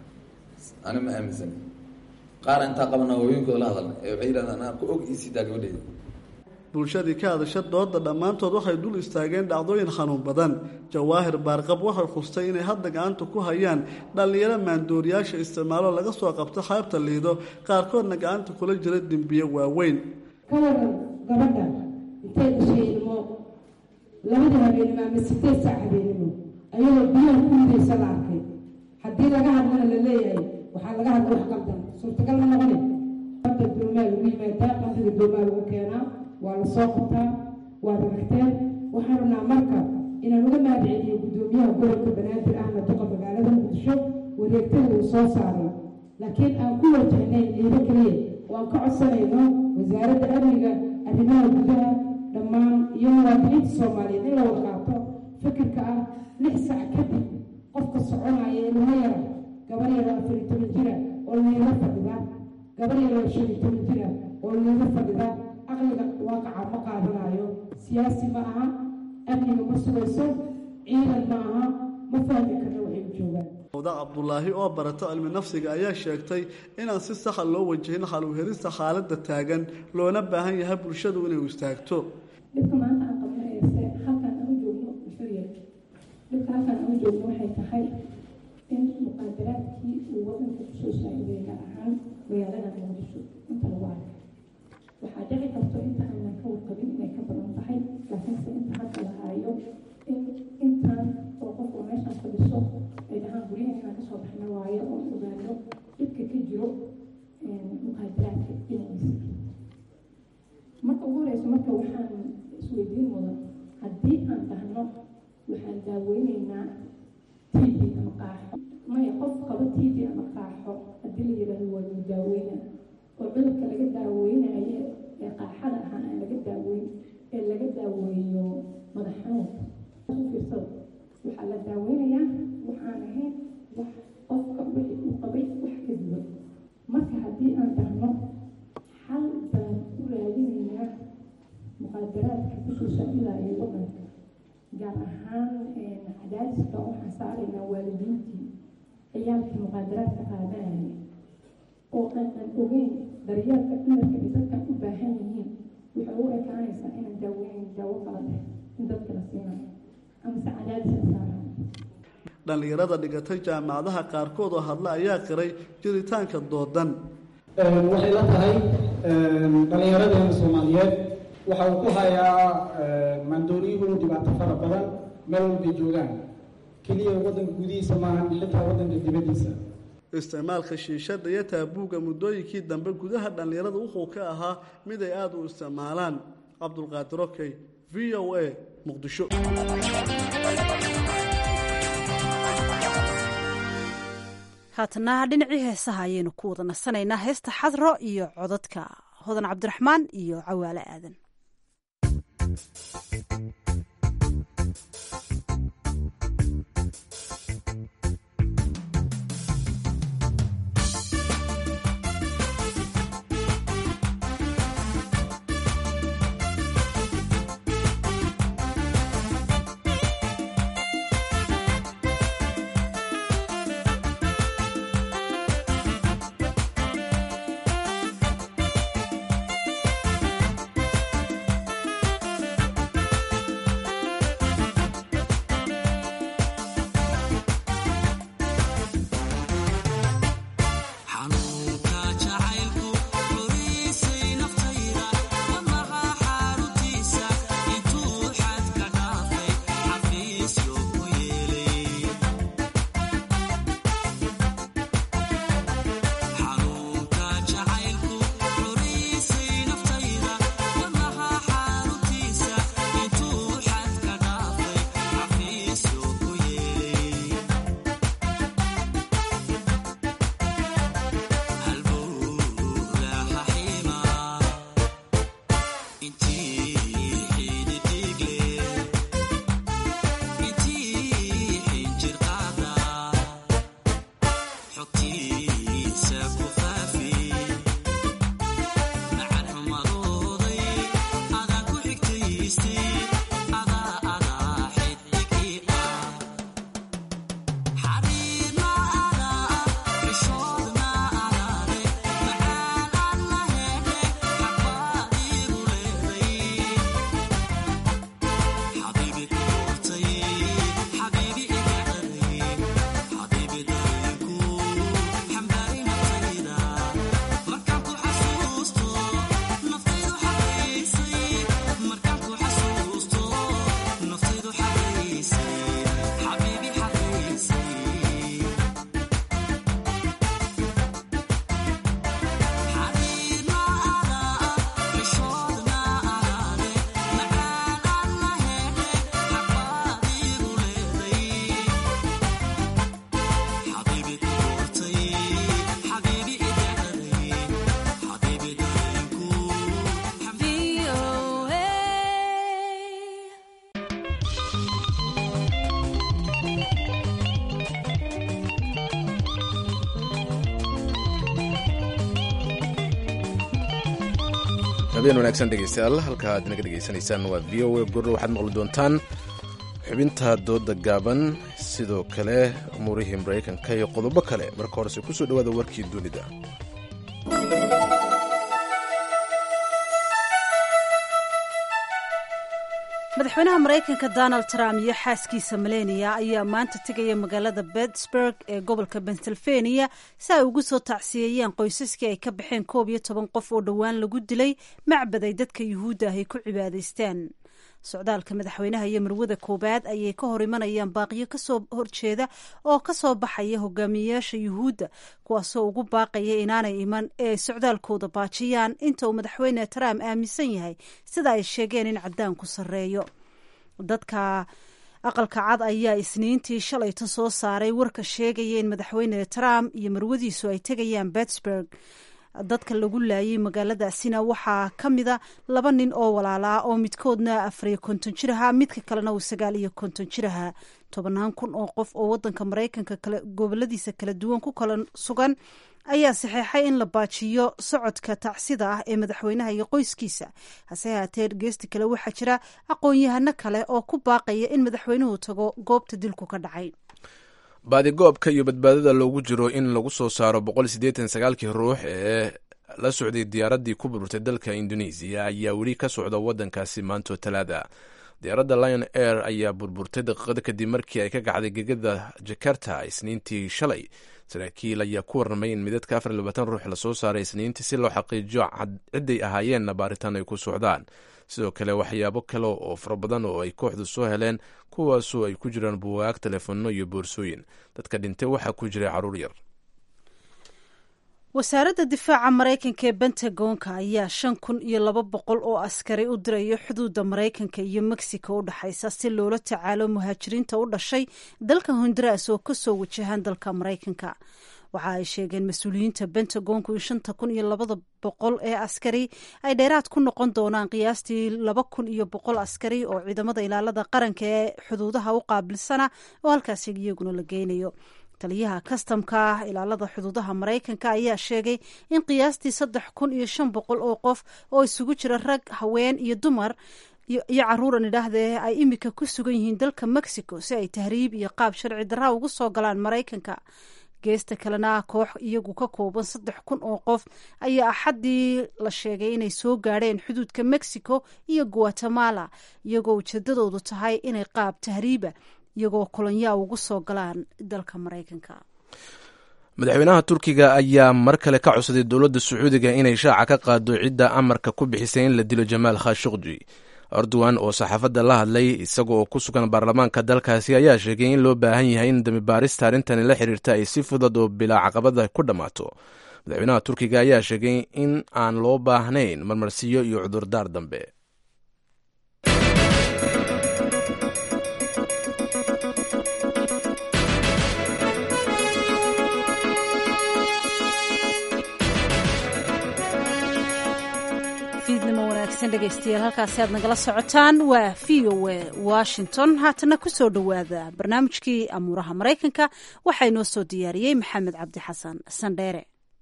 ani ma aaminsani qaar intaa qabana hooyinkooda la hadalna ee waxay yidhahdaan anaa ku og iisiidaa gabadheyda bulshadii ka hadasha dooda dhammaantood waxay dul istaageen dhacdooyin xanuun badan jawaahir baarqab waxay khustay inay hadda gacanta ku hayaan dhallinyaro maandooriyaasha isticmaalo laga soo qabto xeebta liido qaarkoodna gacanta kula jira dembiye waaweyn ka waran gabadha intay dhashay ilmo labada habeenimo ama sideed saac habeenimo ayadoo biyaha ku ridaysa la arkay haddii laga hadlana la leeyahay waxaa laga hadla wax qaldan suurtagal ma noqone badda doomaa lagu yimaadaa qamriga doomaa lagu keenaa waa la soo qabtaa waad aragteen waxaan rabnaa marka inaan uga mahadceliyo guddoomiyaha gobolka banaadir ahna duqa magaalada muqdisho wareegtada uu soo saaray laakiin aan ku wajahnayn liido keliya oo aan ka codsanayno wasaaradda amniga arrimaha gudaha dhammaan iyo muwaadiniinta soomaaliyeed in la wada qaato fikirka ah lix sac kadib qofka soconaya ilmo yara gabar yaro afar iyo toban jira oo liiga fadhida gabar yaro shan iyo toban jira oo liiga fadhida aqliga waaqaca ma qaadanayo siyaasi ma aha amniga ma sugayso ciidan ma aha ma fahmi karna waxay u joogaan wada cabdulaahi oo barata cilmi nafsiga ayaa sheegtay inaan si saxa loo wajahin xal u helista xaaladda taagan loona baahan yahay bulshadu inay u istaagto dhibka maanta aan qabanayse halkaan aan u joogno xuriya dhibka halkaan aan u joogno waxay tahay in muqaadaraadkii uu wadanka kusoo saaciday gaar ahaan magaalada muqdisho inta lagu arkay waxaa dhici karto inta aanan ka warqabin inay ka badan tahay laakiinse inta hadda la haayo in intaan oo qof oo meeshaan fadhiso ay dhahaan guryahan inaan kasoo baxna waayo oo ogaano dhibka ka jiro muqaadaraadka dhinaciisa marka ugu horeyso marka waxaan isweydiin mudan haddii aan dhahno waxaan daaweyneynaa t v ama qaaxo maya qof qaba t v ama qaaxo haddii la yidhahdo waa lagu daaweyna oo cudurka laga daaweynayo ee qaaxada ahaa aan laga daaweyn ee laga daaweeyo madax xanuunka u fiirsada waxaa la daaweynayaa waxaan ahayn wax qofka wixii uu qabay wax ka duwan marka haddii aan dhahno xal baan u raadinaynaa muqaadaraadka kusoo saacidayo wadanka gaar ahaan cadaadiska waxaan saaraynaa waalidiintii ciyaalkii muqaadaraadka qaadanaya oo aanan ogeyn daryeelka dhimarka ay dadkan u baahan yihiin waxay u ekaanaysaa inaan daaweynayn daawo kala leh in dadka la siinayo amase cadaadis la saarayo dhallinyarada dhigatay jaamacadaha qaarkood oo hadla ayaa qiray jiritaanka doodan waxay la tahay dhallinyaradeena soomaaliyeed waxa uu ku hayaa maandooriyuhu dhibaato fara badan meel walbay joogaan keliya waddanka gudihiisa maahan xitaa waddanka dibaddiisa isticmaalka shiishadha iyo taabuugga muddooyinkii dambe gudaha dhallinyarada wuxuu ka ahaa mid ay aada u isticmaalaan cabdulqaadir okey v o a muqdisho haatana dhinacii heesaha ayaynu ku wada nasanaynaa heesta xadro iyo codadka hodan cabdiraxmaan iyo cawaale aadan Thank habeen wanaagsan dhegeystayaal halka aad naga dhegeysanaysaan waa v o a gurre waxaad maqli doontaan xubinta dooda gaaban sidoo kale umuurihii maraykanka iyo qodobo kale marka horese kusoo dhowaada warkii dunida madaxweynaha maraykanka donald trump iyo xaaskiisa melania ayaa maanta tegaya magaalada pittsburg ee gobolka pennsylvania si ay ugu soo tacsiyeeyaan qoysaskii ay ka baxeen koob iyo toban qof oo dhowaan lagu dilay macbad ay dadka yuhuudda ah ay ku cibaadaystaan socdaalka madaxweynaha iyo marwada koowaad ayay ka hor imanayaan baaqiyo kasoo horjeeda oo kasoo baxaya hogaamiyeyaasha yuhuudda kuwaasoo ugu baaqaya inaanay iman ee ay socdaalkooda baajiyaan inta uu madaxweyne trump aaminsan yahay sida ay sheegeen in cadaanku sarreeyo dadka aqalka cad ayaa isniintii shalayta soo saaray warka sheegaya in madaxweyne trump iyo marwadiisu ay tegayaan pittsburg dadka lagu laayay magaaladaasina waxaa ka mida laba nin oo walaalaa oo midkoodna afariyo konton jir ahaa midka kalena uu sagaal iyo konton jir ahaa tobannaan kun oo qof oo wadanka maraykanka kale goboladiisa kala duwan ku kala sugan ayaa saxeexay in la baajiyo socodka tacsida ah ee madaxweynaha iyo qoyskiisa hase haatee geesti kale waxaa jira aqoon-yahano kale oo ku baaqaya in madaxweynuhu tago goobta dilku ka dhacay baadigoobka iyo badbaadada loogu jiro in lagu soo saaro boqolsideetansagaalkii ruux ee la socday diyaaraddii ku burburtay dalka indonesiya ayaa weli ka socda waddankaasi maantoo talaada diyaaradda lion air ayaa burburtay daqiiqada kadib markii ay ka kacday gegada jakarta isniintii shalay saraakiil ayaa ku warramay in midadka afar labaatan ruux lasoo saaray isniintii si loo xaqiijiyo cidday ahaayeenna baaritaan ay ku socdaan sidoo kale waxyaabo kale oo fara badan oo ay kooxdu soo heleen kuwaasoo ay ku jiraan buugaag telefoonno iyo boorsooyin dadka dhintay waxaa ku jiray carruur yar wasaaradda difaaca maraykanka ee bentagonka ayaa shan kun iyo laba boqol oo askari u dirayo xuduudda maraykanka iyo mexico u dhexaysa si loola tacaalo muhaajiriinta u dhashay dalka honduras oo kasoo wajahaan dalka maraykanka waxa ay sheegeen mas-uuliyiinta bentagonku in shanta kun iyo labada boqol ee askari ay dheeraad ku noqon doonaan qiyaastii laba kun iyo boqol askari oo ciidamada ilaalada qaranka ee xuduudaha u qaabilsana oo halkaasi iyaguna la geynayo taliyaha kastamka ilaalada xuduudaha maraykanka ayaa sheegay in qiyaastii saddex kun iyo shan boqol oo qof oo isugu jira rag haween iyo dumar iyo caruuran idhaahdee ay imika ku sugan yihiin dalka mexico si ay tahriib iyo qaab sharci darra ugu soo galaan maraykanka geesta kalena koox iyagu ka kooban saddex kun oo qof ayaa axaddii la sheegay inay soo gaadheen xuduudka mexico iyo guatemala iyagoo ujeedadoodu tahay inay qaab tahriiba iyagoo kolonyaa ugu soo galaan dalka maraykanka madaxweynaha turkiga ayaa mar kale ka codsaday dowladda sacuudiga inay shaaca ka qaado cidda amarka ku bixisay in la dilo jamaal khashukji erdogan oo saxaafadda la hadlay isaga oo ku sugan baarlamaanka dalkaasi ayaa sheegay in loo baahan yahay in dambibaarista arrintani la xiriirta ay si fudud oo bilaa caqabada ku dhammaato madaxweynaha turkiga ayaa sheegay in aan loo baahnayn marmarsiyo iyo cudurdaar dambe dhegeystayaal halkaasi aad nagala socotaan waa v o a washington haatana ku soo dhowaada barnaamijkii amuuraha maraykanka waxaa inoo soo diyaariyey maxamed cabdi xasan sandheere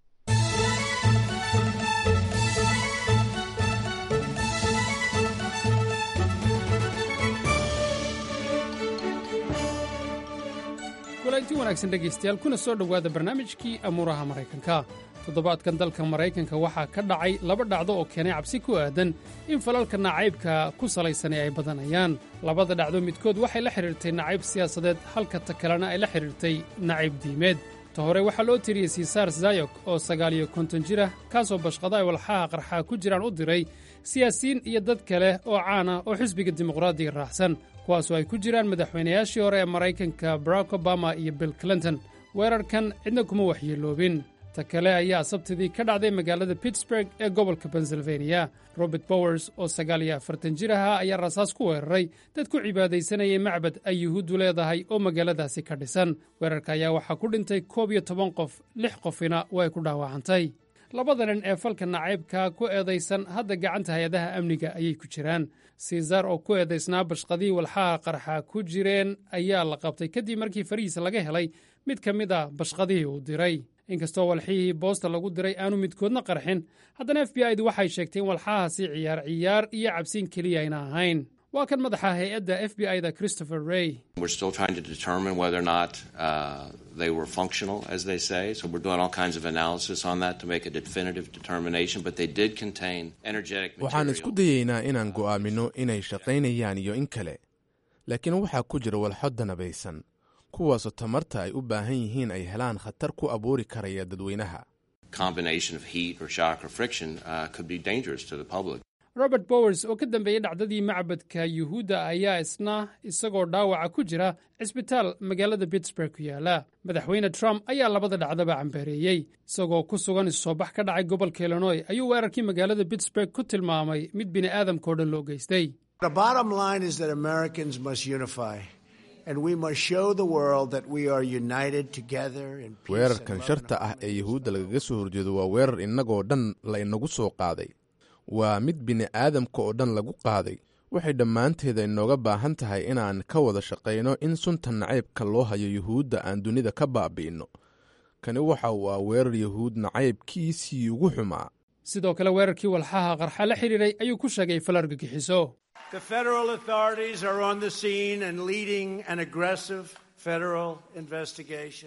kulanti wanaagsan dhegaystayaal kuna soo dhowaada barnaamijkii amuuraha maraykanka toddobaadkan dalka maraykanka waxaa ka dhacay laba dhacdo oo keenay cabsi ku aadan in falalka nacaybka ku salaysani ay badanayaan labada dhacdo midkood waxay la xidhiirtay nacayb siyaasadeed halka ta kalena ay la xidhiirtay nacayb diimeed ta hore waxaa loo tiriyey sisaar zayok oo sagaal iyo konton jir ah kaasoo bashqada ay walxaha qarxaa ku jiraan u diray siyaasiyiin iyo dad kale oo caan ah oo xisbiga dimuqraadiga raacsan kuwaasoo ay ku jiraan madaxweynayaashii hore ee maraykanka barack obama iyo bill clinton weerarkan cidna kuma waxyeeloobin ta kale ayaa sabtidii ka dhacday magaalada pittsburg ee gobolka pennsylvania robert bowers oo sagaal iyo afartan jir ahaa ayaa rasaas ku weeraray dad ku cibaadaysanayay macbad ay yuhuuddu leedahay oo magaaladaasi ka dhisan weerarka ayaa waxaa ku dhintay koob iyo toban qof lix qofina way ku dhaawacantay labada nin ee falka nacaybka ku eedaysan hadda gacanta hay-adaha amniga ayay ku jiraan siisar oo ku eedaysnaa bashqadii walxaha qarxa ku jireen ayaa la qabtay kadib markii farihiisa laga helay mid ka mid a bashqadihii uu diray inkastoo walxihii boosta lagu diray aanu midkoodna qarxin haddana f b i du waxay sheegtay in walxahaasi ciyaar ciyaar iyo cabsiin keliya ayna ahayn waa kan madaxa hay-adda f b i-da christopher rey We're still trying to determine whether or not uh, they were functional, as they say. So we're doing all kinds of analysis on that to make a definitive determination. But they did contain energetic waxaan material. isku dayaynaa inaan go'aamino inay shaqaynayaan iyo in kale laakiin waxaa ku jira walxo danabaysan kuwaasoo tamarta ay u baahan yihiin ay helaan khatar ku abuuri karaya dadweynaha Combination of heat or shock or friction uh, could be dangerous to the public. robert bowers oo ka dambeeyey dhacdadii macbadka yuhuudda ayaa isna isagoo dhaawaca ku jira cisbitaal magaalada pittsburg ku yaala madaxweyne trump ayaa labada dhacdaba cambareeyey isagoo ku sugan isusoobax ka dhacay gobolka illinoy ayuu weerarkii magaalada pittsburg ku tilmaamay mid bini'aadamkao dhan loo geystay The bottom line is that Americans must unify, and we must show the world that we are united together in peace. weerarkan sharta ah ee yuhuudda lagaga soo horjeedo waa weerar innagoo dhan la inagu soo qaaday waa mid bini'aadamka oo dhan lagu qaaday waxay dhammaanteeda inooga baahan tahay inaan ka wada shaqayno in sunta nacaybka loo hayo yuhuudda aan dunida ka baabi'inno kani waxa uu ah weerar yuhuud nacaybkiisii ugu xumaa sidoo kale weerarkii walxaha qarxa la xidhiiray ayuu ku sheegay fal argagixiso The federal authorities are on the scene and leading an aggressive federal investigation.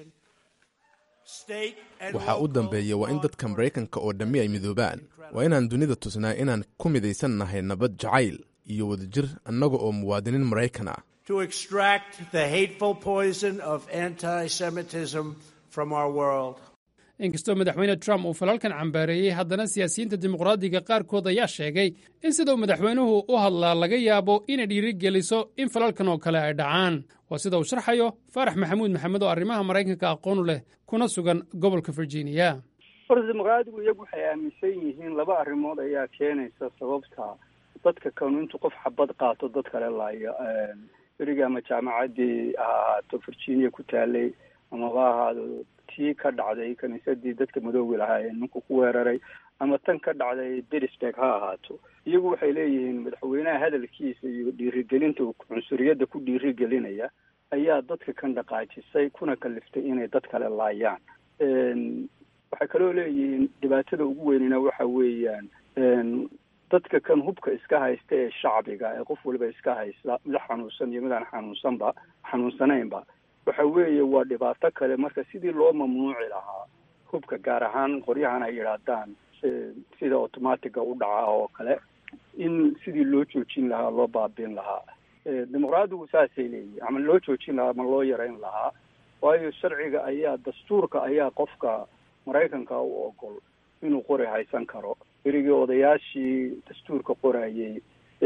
State and waxaa u dambeeya waa in dadka maraykanka oo dhammi ay midoobaan waa inaan dunida tusnaa inaan ku midaysan nahay nabad jacayl iyo wadajir annaga oo muwaadiniin maraykan ah to extract the hateful poison of anti Semitism from our world. inkastoo madaxweyne trump uu falalkan cambaareeyey haddana siyaasiyiinta dimuqraadiga qaarkood ayaa sheegay in sidau madaxweynuhu u hadlaa laga yaabo inay dhiirigeliso in falalkan oo kale ay dhacaan waa sida uu sharxayo faarax maxamuud maxamed oo arrimaha maraykanka aqoonu leh kuna sugan gobolka virginia horta dimuqraadigu iyagu waxay aaminsan yihiin laba arrimood ayaa keenaysa sababta dadka kanu intuu qof xabad qaato dad kale laayo beriga ama jaamacaddii ha ahaato virginia ku taalay amaba ahaado tii ka dhacday kiniisadii dadka madoogi lahaa ee ninku ku weeraray ama tan ka dhacday pittsburg ha ahaato iyagu waxay leeyihiin madaxweynaha hadalkiisa iyo dhiirigelinta uu cunsuriyadda ku dhiirigelinaya ayaa dadka kan dhaqaajisay kuna kaliftay inay dad kale laayaan waxay kaloo leeyihiin dhibaatada ugu weynina waxa weeyaan dadka kan hubka iska haysta ee shacbiga ee qof waliba iska haysta mid xanuunsan iyo midaan xanuunsanba xanuunsanaynba waxa weeye waa dhibaato kale marka sidii loo mamnuuci lahaa hubka gaar ahaan qoryahan ay yidhaahdaan sida automatiga u dhaca oo kale in sidii loo joojin lahaa loo baabiin lahaa dimuqraadigu saasay leeyihin ama loo joojin lahaa ama loo yarayn lahaa waayo sharciga ayaa dastuurka ayaa qofka maraykanka u ogol inuu qori haysan karo berigii odayaashii dastuurka qorayay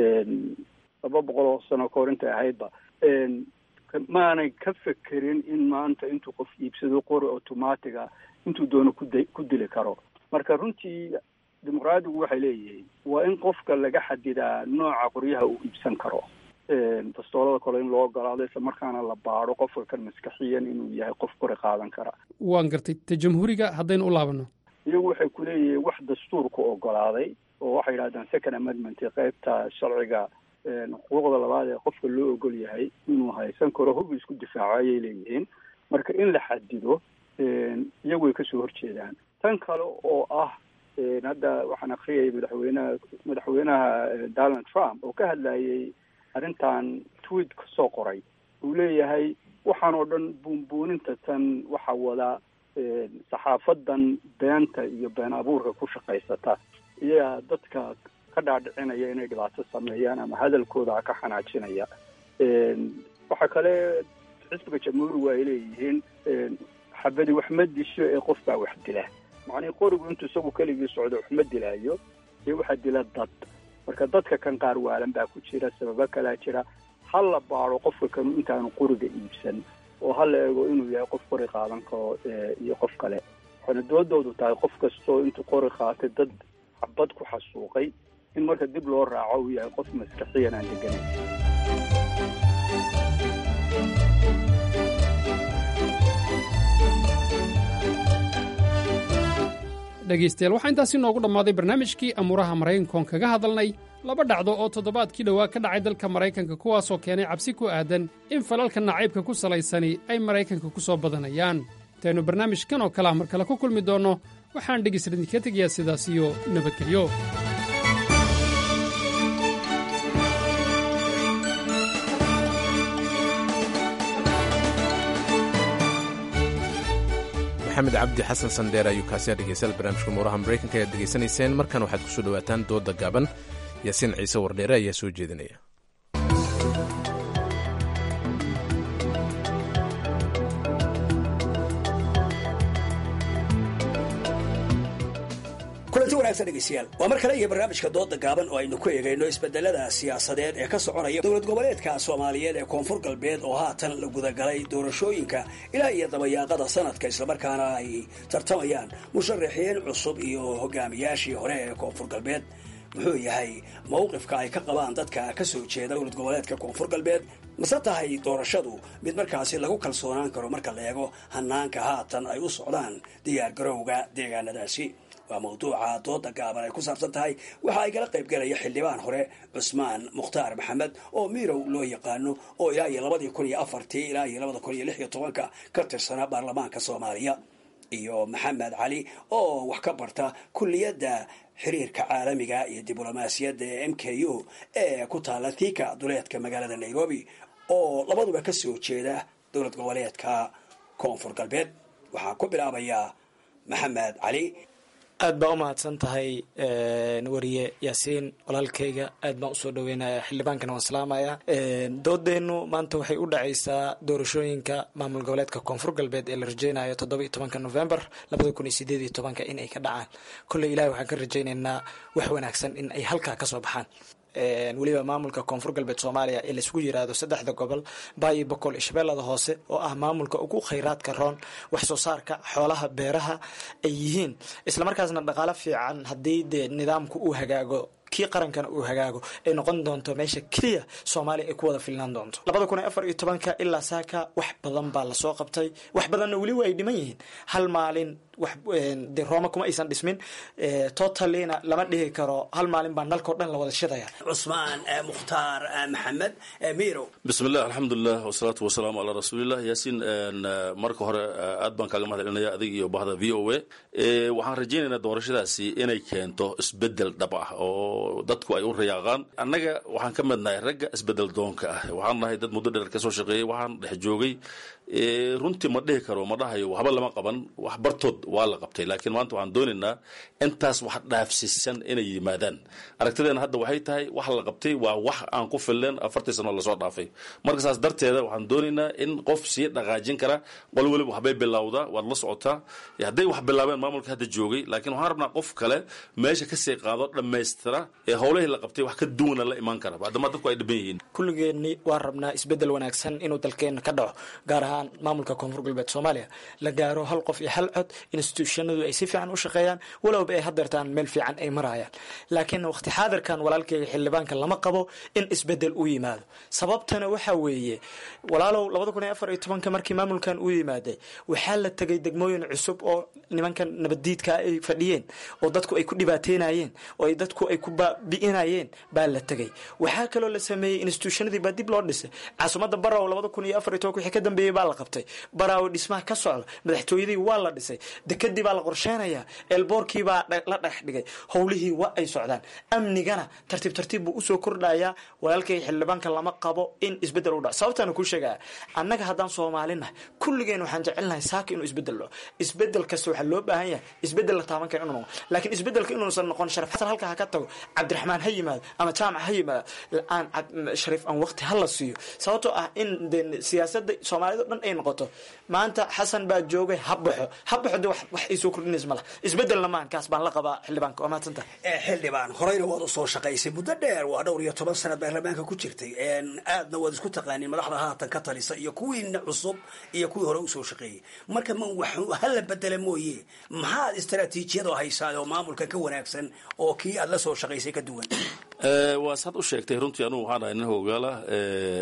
laba boqol oo sano kahor intay ahaydba maanay ka fekerin in maanta intuu qof iibsado qori automatiga intuu doono kuda ku dili karo marka runtii dimuqraadigu waxay leeyihiin waa in qofka laga xadidaa nooca qoryaha uu iibsan karo bastoolada kale in loo ogolaado isla markaana la baado qofka kan maskaxiyan inuu yahay qof qori qaadan kara waan gartay ta jamhuuriga haddaynu u laabanno iyagu waxay ku leeyihiin wax dastuurka ogolaaday oo waxay yidhahdaan second amendment qaybta sharciga xuquuqda labaad ee qofka loo ogol yahay inuu haysan karo hub isku difaaco ayay leeyihiin marka in la xadido iyagu way kasoo horjeedaan tan kale oo ah hadda waxaan akriyayay madaxweynaha madaxweynaha donald trump oo ka hadlayay arrintan tweet kasoo qoray uu leeyahay waxaan oo dhan buunbuuninta tan waxa wada saxaafadan beenta iyo been abuurka ku shaqaysata iyagaa dadka ka dhaadhicinaya inay dhibaato sameeyaan ama hadalkooda ka xanaajinaya waxaa kale xisbiga jamhuurigu ay leeyihiin xabadi wax ma disho ee qof baa wax dila macnii qorigu intuu isagu keligii socdo wax ma dilaayo ee waxaa dila dad marka dadka kan qaar waalan baa ku jira sababo kalaa jira ha la baado qofka kanu intaanu qoriga iibsan oo ha la eego inuu yahay qof qori qaadan karo iyo qof kale waxayna doodoodu tahay qof kastoo intuu qori qaatay dad xabad ku xasuuqay in marka dib loo raaco uu yahay qof maskaxiyan aan deganayn dhegaystayaal waxaa intaasi noogu dhammaaday barnaamijkii amuuraha maraykankoon kaga hadalnay laba dhacdo oo toddobaadkii dhowaa ka dhacay dalka maraykanka kuwaasoo keenay cabsi ku aadan in falalka nacaybka ku salaysani ay maraykanka ku soo badanayaan intaynu barnaamijkan oo kale ah mar kale ku kulmi doonno waxaan dhegaysta idinka tegayaa sidaas iyo nabadgelyo maxamed cabdi xasan sandheer ayuu kaasiya dhegeystayaal barnaamijka muuraha maraykanka ayaad degeysanayseen markan waxaad kusoo dhowaataan dooda gaaban yaasiin ciise wardheere ayaa soo jeedinaya kulanti wanaagsan dhegeystayaal waa mar kale iyo barnaamijka dooda gaaban oo aynu ku eegayno isbedelada siyaasadeed ee ka soconaya dowlad goboleedka soomaaliyeed ee koonfur galbeed oo haatan la gudagalay doorashooyinka ilaa iyo dabayaaqada sanadka islamarkaana ay tartamayaan musharaxiin cusub iyo hogaamiyaashii hore ee koonfur galbeed muxuu yahay mawqifka ay ka qabaan dadka ka soo jeeda dowlad goboleedka koonfur galbeed mase tahay doorashadu mid markaasi lagu kalsoonaan karo marka la eego hanaanka haatan ay u socdaan diyaar garowga deegaanadaasi waa mawduuca dooda gaaban ay ku saabsan tahay waxa ay kala qaybgalaya xildhibaan hore cusmaan mukhtaar maxamed oo miirow loo yaqaano oo ilaa iyo labadii kun iyo afartii ilaa iyo labada kun iyo lix iyo tobanka ka tirsanaa baarlamaanka soomaaliya iyo maxamed cali oo wax ka barta kulliyadda xiriirka caalamiga iyo diblomaasiyadda ee m k u ee ku taala thika duleedka magaalada nairobi oo labaduba ka soo jeeda dowlad goboleedka koonfur galbeed waxaan ku bilaabayaa maxamed cali aad baa u mahadsan tahay wariye yaasiin walaalkayga aad baan usoo dhaweynaya xildhibaankana waan salaamaya doodeennu maanta waxay u dhacaysaa doorashooyinka maamul goboleedka koonfur galbeed ee la rajeynayo toddoba iyo tobanka november labada kun iyo sideed iyo tobanka in ay ka dhacaan kolley ilahi waxaan ka rajaynaynaa wax wanaagsan in ay halkaa kasoo baxaan weliba maamulka koonfur galbeed soomaaliya ee laisugu yiraahdo saddexda gobol baayo boqol iyo shabeellada hoose oo ah maamulka ugu khayraadka roon wax soo saarka xoolaha beeraha ay yihiin islamarkaasna dhaqaalo fiican haddii dee nidaamku uu hagaago kii qarankana uu hagaago ay noqon doonto meesha keliya soomaaliya ay ku wada filnaan doonto labada kun iyo afar iyo tobanka ilaa saaka wax badan baa lasoo qabtay wax badanna weli waa ay dhiman yihiin hal maalin wax de rooma kuma aysan dhismin totalina lama dhihi karo hal maalin baa nalkao dhan la wada shidaya cusmaan mukhtaar maxamed mirow bismillah alxamdulilah wasalaatu wasalaamu calaa rasuulillah yaasiin marka hore aad baan kaaga mahad celinaya adig iyo bahda v o a waxaan rajaynaynaa doorashadaasi inay keento isbedel dhab ah oo dadku ay u rayaaqaan annaga waxaan ka midnahay ragga isbedel doonka ah waxaan nahay dad muddo dheer kasoo shaqeeyey waxaan dhex joogay runtii ma dhihi karo ma dhahayo waxba lama qaban wax bartood waa la qabtay laakiin maanta waxaan doonaynaa intaas wax dhaafsiisan inay yimaadaan aragtideena hadda waxay tahay wax la qabtay waa wax aan ku filleen afartii sano lasoo dhaafay marka saas darteeda waxaan doonaynaa in qof sii dhaqaajin kara qol weliba waxbay bilowdaa waad la socotaa hadday wax bilaabeen maamulka hadda joogay laakiin waxaan rabnaa qof kale meesha kasii qaado dhammaystira ee howlahii la qabtay wax ka duwana la imaan kara maadaama dadku ay dhiban yihiin kulligeenni waan rabnaa isbedel wanaagsan inuu dalkeena ka dhaco gaar ahaan maamulka koonfur galbeed soomaaliya la gaaro hal qof iyo hal cod institutionadu ay si fiican u shaqeeyaan walowba ay hadeertaan meel fiican ay marayaan laakiin waqti xaadirkan walaalkeyga xildhibaanka lama qabo in isbedel u yimaado sababtana waxa weeye walaalow labada kun iyo afar iyo tobanka markii maamulkan uu yimaaday waxaa la tegay degmooyin cusub oo nimankan nabaddiidka ay fadhiyeen oo dadku ay ku dhibaateynayeen oo ay dadku ay ku baabi'inayeen baa la tegay waxaa kaloo la sameeyey institutionadii baa dib loo dhisay caasimadda baraw labada kun iyo afar iyo tobanka wixii ka dambeeyey baa la qabtay baraawo dhismaha ka socda madaxtooyadii waa la dhisay dekadii baa la qorsheynayaa eelboorkii baa la dhex dhigay howlihii waa ay socdaan amnigana tartiib tartiib buu usoo kordhayaa walaalkay xildhibaanka lama qabo in isbedel u dhaco sababtaana kuu sheegaya annaga haddaan soomaalinahay kulligeen waxaan jecelnahay saaka inuu isbedel dhaco isbedel kasta waxaa loo baahan yahay isbedel la taaban kara inuu noqo laakiin isbedelka inuusan noqon sharif xasan halkaa ha ka tago cabdiraxmaan ha yimaado ama jaamac ha yimaado aan shariif aan waqti ha la siiyo sababtoo ah in de siyaasadda soomaalida o dhan ay noqoto maanta xasan baa joogay ha baxo ha baxo de wax ay soo kordhinays ma laha isbedelna maan kaas baan la qabaa xildhibaanka waa mahadsantaha xildhibaan horeyna waad usoo shaqaysay muddo dheer waa dhowr iyo toban sanad baarlamaanka ku jirtay aadna waad isku taqaaniin madaxda haatan ka talisa iyo kuwiina cusub iyo kuwii hore usoo shaqeeyey marka ma wax hala bedela mooye maxaad istaraatiijiyadoo haysaa oo maamulka ka wanaagsan oo kii aad la soo shaqaysay ka duwan waa saad u sheegtay runtii anugu waxaan ahay nin hogaala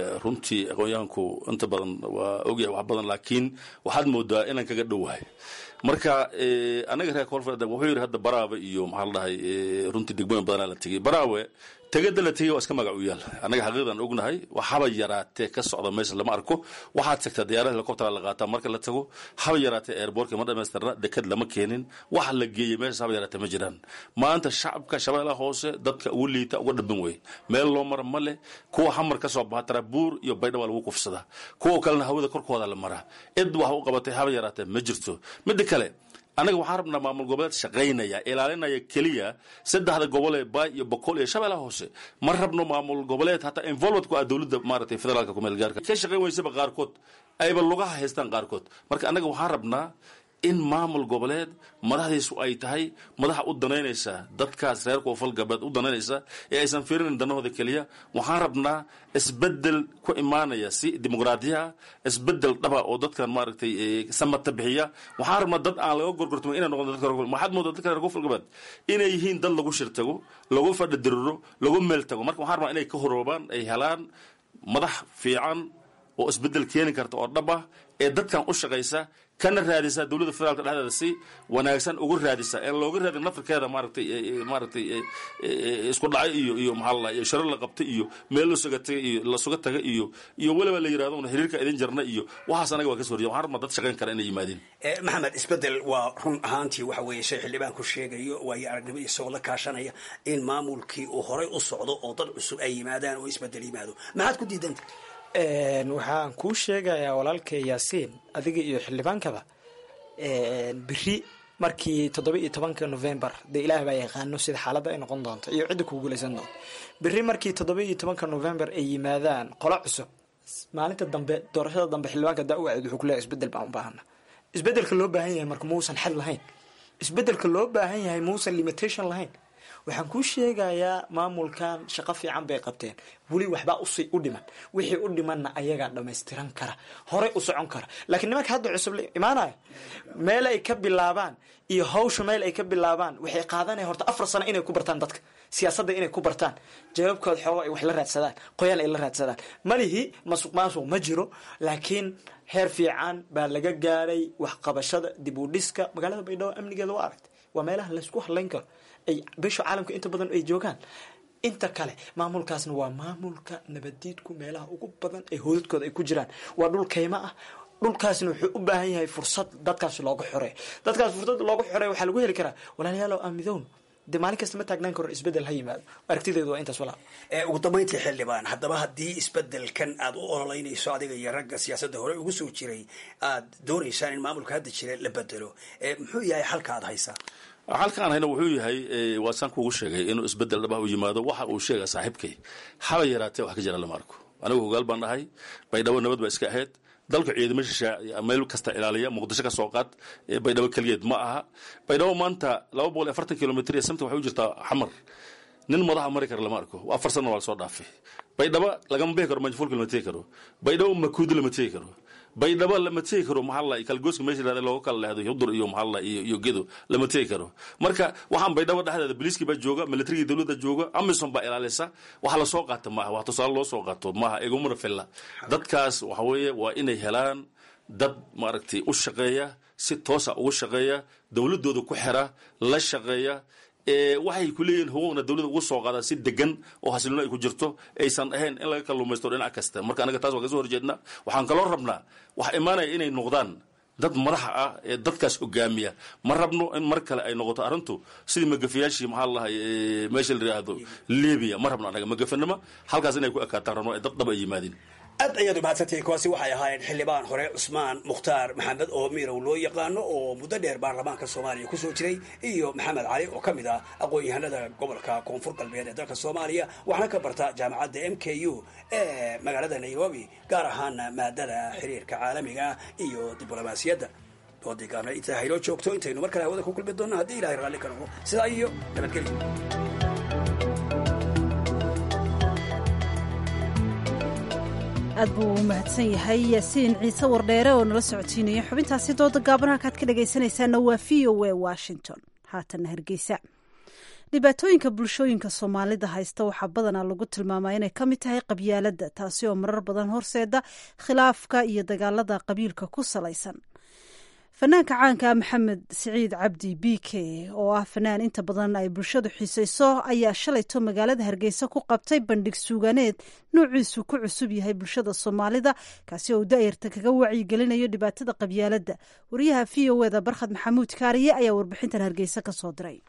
runtii aqoonyahanku inta badan waa ogyahay wax badan laakiin waxaad moodaa inaan kaga dhowahay marka anaga reer koonfur wuxuu yidhi hadda baraawe iyo maxaa la dhahay runtii degmooyin badanaa la tegey baraawe tegada la tegey waa iska magac u yaal annaga xaqiiqdan ognahay waxaba yaraatee ka socda meesha lama arko waxaad tagtaa diyaarada helicoptera la qaataa marka la tago haba yaraatee airbortka ma dhamaystirna dekad lama keenin waxa la geeyey meeshaas haba yaraatee ma jiraan maanta shacabka shabeellaha hoose dadka ugu liita uga dhaban wey meel loo mara ma leh kuwa xamar ka soo baxa tarabuur iyo baydha waa lagu kufsadaa kuwa kalena hawada korkooda la maraa cid wax u qabatay haba yaraatee ma jirto midda kale annaga waxaan rabnaa maamul goboleed shaqaynaya ilaalinaya keliya saddexda gobol ee baay iyo boqol iyo shabeellaha hoose ma rabno maamul goboleed hataa involvement ku ah dowladda maaragtay federaalka kumeel gaarka ka shaqayn weysaba qaarkood ayba lugaha haystaan qaarkood marka annaga waxaan rabnaa in maamul goboleed madaxdiisu ay tahay madaxa u danaynaysa dadkaas reer koonfur galbeed u danaynaysa ee aysan fiirinin danahooda keliya waxaan rabnaa isbedel ku imaanaya si dimuqraadiya isbedel dhaba oo dadkan maaragtay samata bixiya waxaan rabnaa dad aan laga gorgortamo inay noqon dadka maxaad moodaa dadka reer koonfur galbeed inay yihiin dad lagu shir tago lagu fadhi diriro lagu meel tago marka waxaan rabnaa inay ka horoobaan ay helaan madax fiican oo isbedel keeni karta oo dhab ah ee dadkan u shaqaysa kana raadisa dowladda federaalka dhexdeeda si wanaagsan uga raadisa en looga raadin nafirkeeda maaragtay maaragtay isku dhacay iyo iyo maxaa la sharo la qabtay iyo meel lasuga tagay iyo lasuga taga iyo iyo weliba la yirahdo una xiriirka idin jarna iyo waxaas anaga waa ka soo horjeeda waxaan rabnaa dad shaqayn kara inay yimaadeen maxamed isbedel waa run ahaantii waxa weeye shay xildhibaanku sheegayo waayo aragnimo isagoo la kaashanaya in maamulkii uu horay u socdo oo dad cusub ay yimaadaan oo isbedel yimaado maxaad ku diidanta waxaan kuu sheegayaa walaalkay yaasiin adiga iyo xildhibaankaba beri markii toddoba iyo tobanka novembar dee ilaah baa yaqaano sida xaaladda ay noqon doonto iyo cidda kugu guulaysan doonto beri markii toddoba iyo tobanka novembar ay yimaadaan qolo cusub maalinta dambe doorashada dambe xildhibaanka daa u aad wuxuu kuleeyahay isbedel baan u baahana isbedelka loo baahan yahay marka muusan xad lahayn isbedelka loo baahan yahay muusan limitation lahayn waxaan kuu sheegayaa maamulkan shaqo fiican bay qabteen weli waxbaa usi u dhiman wixii u dhimanna ayagaa dhamaystiran kara horey u socon kara laakiin nimanka hadda cusub la imaanaya meel ay ka bilaabaan iyo hawsha meel ay ka bilaabaan waxay qaadanaya horta afar sano inay ku bartaan dadka siyaasadda inay ku bartaan jawaabkooda xoogo ay wax la raadsadaan qoyaal ay la raadsadaan malihi masuq maasuq ma jiro laakiin heer fiican baa laga gaaray waxqabashada dib u dhiska magaalada baydhabo amnigeeda waa aragtay waa meelaha laysku hadlayn karo ay bisha caalamka inta badan ay joogaan inta kale maamulkaasna waa maamulka nabadiidku meelaha ugu badan ee hoodadkooda ay ku jiraan waa dhul kaymo ah dhulkaasna wuxuu u baahan yahay fursad dadkaas looga xoreeyo dadkaas fursad looga xoreeyo waxaa lagu heli karaa walaalayaalow aamidown dee maalin kasta ma taagnaan karo isbedel ha yimaado aragtideedu waa intaas walaa ugu dambayntii xildhibaan haddaba haddii isbedelkan aad u ololeynayso adiga iyo ragga siyaasadda hore ugu soo jiray aad doonaysaan in maamulka hadda jira la bedelo muxuu yahay xalka aad haysaa halkaan hayna wuxuu yahay waa saan kuugu sheegay inuu isbedel dhaba u yimaado waxa uu sheega saaxiibkay haba yaraatee wax ka jira lama arko anigu hogaal baan dhahay baydhabo nabad baa iska ahayd dalka ciidamo shishaa meel kasta ilaaliya muqdisho ka soo qaad baydhabo keligeed ma aha baydhabo maanta laba boqol iyo afartan kilomitr iyo samta waxay u jirtaa xamar nin madaxa mari kara lama arko afar sana waa lasoo dhaafay baydhabo lagama bixi karo manjafulka lama tegi karo baydhabo makuudi lama tegi karo baydhabo lama tegi karo maxaa la kalgooska meesha yirahda looga kala leehdo hudur iyo maxaa la iyo iyo gedo lama tegi karo marka waxaan baydhabo dhexdeeda biliiskii baa jooga militarigii dowladda jooga amison baa ilaalisa waxa lasoo qaata maaha wax tusaale loo soo qaato maaha igumana filla dadkaas waxa weeye waa inay helaan dad maaragtay u shaqeeya si toosa ugu shaqeeya dowladooda ku xira la shaqeeya waxay ku leeyihiin huquuqna dowladda ugu soo qaadaan si degan oo xasilino ay ku jirto aysan ahayn in laga kalluumaysto dhinac kasta marka anaga taas waa ka soo horjeednaa waxaan kaloo rabnaa waxa imaanaya inay noqdaan dad madaxa ah ee dadkaas hogaamiya ma rabno in mar kale ay noqoto arrintu sidii magafayaashii maxaa lahay meesha la yidhaahdo libiya ma rabno anaga magafanimo halkaas inay ku ekaataan rabno ee dad dhab ay yimaadeen aad ayaad umahadsantahay kuwaasi waxay ahaayeen xildhibaan hore cusmaan mukhtaar maxamed oo mirow loo yaqaano oo muddo dheer baarlamaanka soomaaliya kusoo jiray iyo maxamed cali oo ka mid ah aqoon-yahanada gobolka koonfur galbeed ee dalka soomaaliya waxaana ka barta jaamacadda m k u ee magaalada nairobi gaar ahaana maadada xiriirka caalamiga iyo diblomaasiyadda doodii gaabna intaa hayloo joogto intaynu mar kale hawada ku kulmi doonno haddii ilahay raalli ka noqo sidaa iyo nabadgelyo aad buu u mahadsan yahay yaasiin ciise wardheere oo nala socodsiinaya xubintaasi dooda gaaban halkaad ka dhagaysanaysaana waa v o a washington haatanna hargeysa dhibaatooyinka bulshooyinka soomaalida haysta waxaa badanaa lagu tilmaamaa inay ka mid tahay qabyaaladda taasi oo marar badan horseeda khilaafka iyo dagaalada qabiilka ku salaysan fanaanka caanka maxamed siciid cabdi b k oo ah fanaan inta badan ay bulshadu xiisayso ayaa shalayto magaalada hargeysa ku qabtay bandhig suuganeed noociisu ku cusub yahay bulshada soomaalida kaasi oo daayarta kaga wacyigelinayo dhibaatada qabyaaladda wariyaha v o eda barkhad maxamuud kaariye ayaa warbixintan hargeysa ka soo diray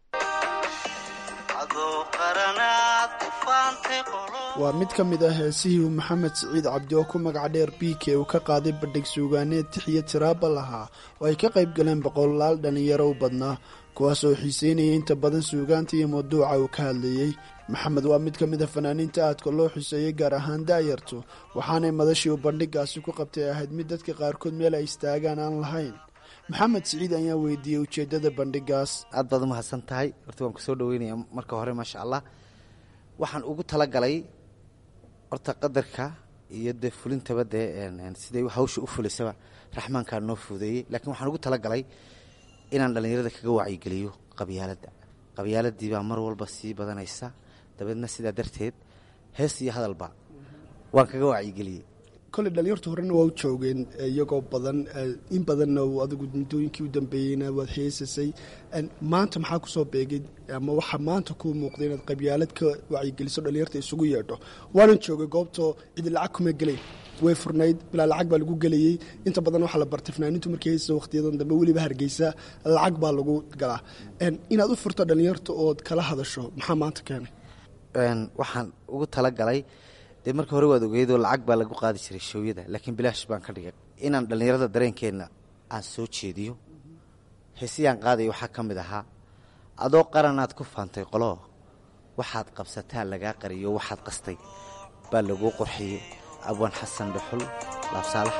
waa mid ka mid ah heesihii uu maxamed siciid cabdi oo ku magac dheer b k uu ka qaaday bandhig suugaaneed tixiyo tiraaba lahaa oo ay ka qayb galeen boqolaal dhallinyaro u badnaa kuwaas oo xiiseynayay inta badan suugaanta iyo mawduuca uu ka hadlayey maxamed waa mid ka mid a fanaaniinta aadka loo xuseeyey gaar ahaan daayartu waxaanay madashii uu bandhigaasi ku qabtay ahayd mid dadka qaarkood meel ay istaagaan aan lahayn maxamed siciid ayaa weydiiyey ujeeddada bandhigaas aad baad umahadsan tahay horta waan kusoo dhaweynaya marka hore maasha allah waxaan ugu talagalay horta qadarka iyo dee fulintaba dee siday hawsha u fulisaba raxmaankaa noo fuudeeyey laakiin waxaan ugu talagalay inaan dhallinyarada kaga wacyigeliyo qabyaaladda qabyaaladii baa mar walba sii badanaysa dabeedna sidaa darteed hees iyo hadalba waan kaga wacyigeliyey koley dhalinyartu horena waa u joogeen iyagoo badan in badanna adigu muddooyinkii u dambeeyeyna waad heesasay maanta maxaa kusoo beegay ama waxaa maanta kuu muuqday inaad qabyaalad ka wacyigeliso dhalinyarta isugu yeedho waanan joogay goobtoo cidi lacag kuma gelayn way furnayd bilaa lacag baa lagu gelayey inta badan waxaa la bartay fanaaniintu markay heysasa wakhtiyadan dambe weliba hargeysa lacag baa lagu galaa inaad u furto dhalinyarta ood kala hadasho maxaa maanta keenay waxaan ugu talagalay dee marka hore waad ogeydoo lacag baa lagu qaadi jiray showyada laakiin bilaash baan ka dhigay inaan dhallinyarada dareenkeenna aan soo jeediyo heesiyaan qaadaya waxaa ka mid ahaa adoo qaranaad ku faantay qoloo waxaad qabsataa lagaa qariyo waxaad qastay baa laguu qorxiyey abwaan xasan dhuxul laabsaalax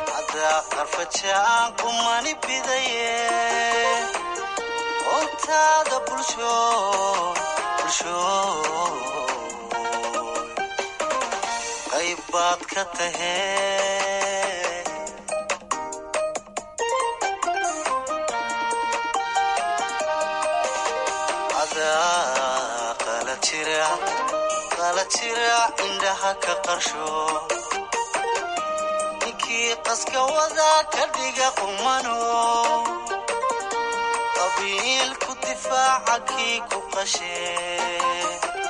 baad ka tahee adaa qala jira qala jira indhaha ka qarsho ninkii qaska wada ka dhiga qumano qabiil ku difaaca kii ku qashee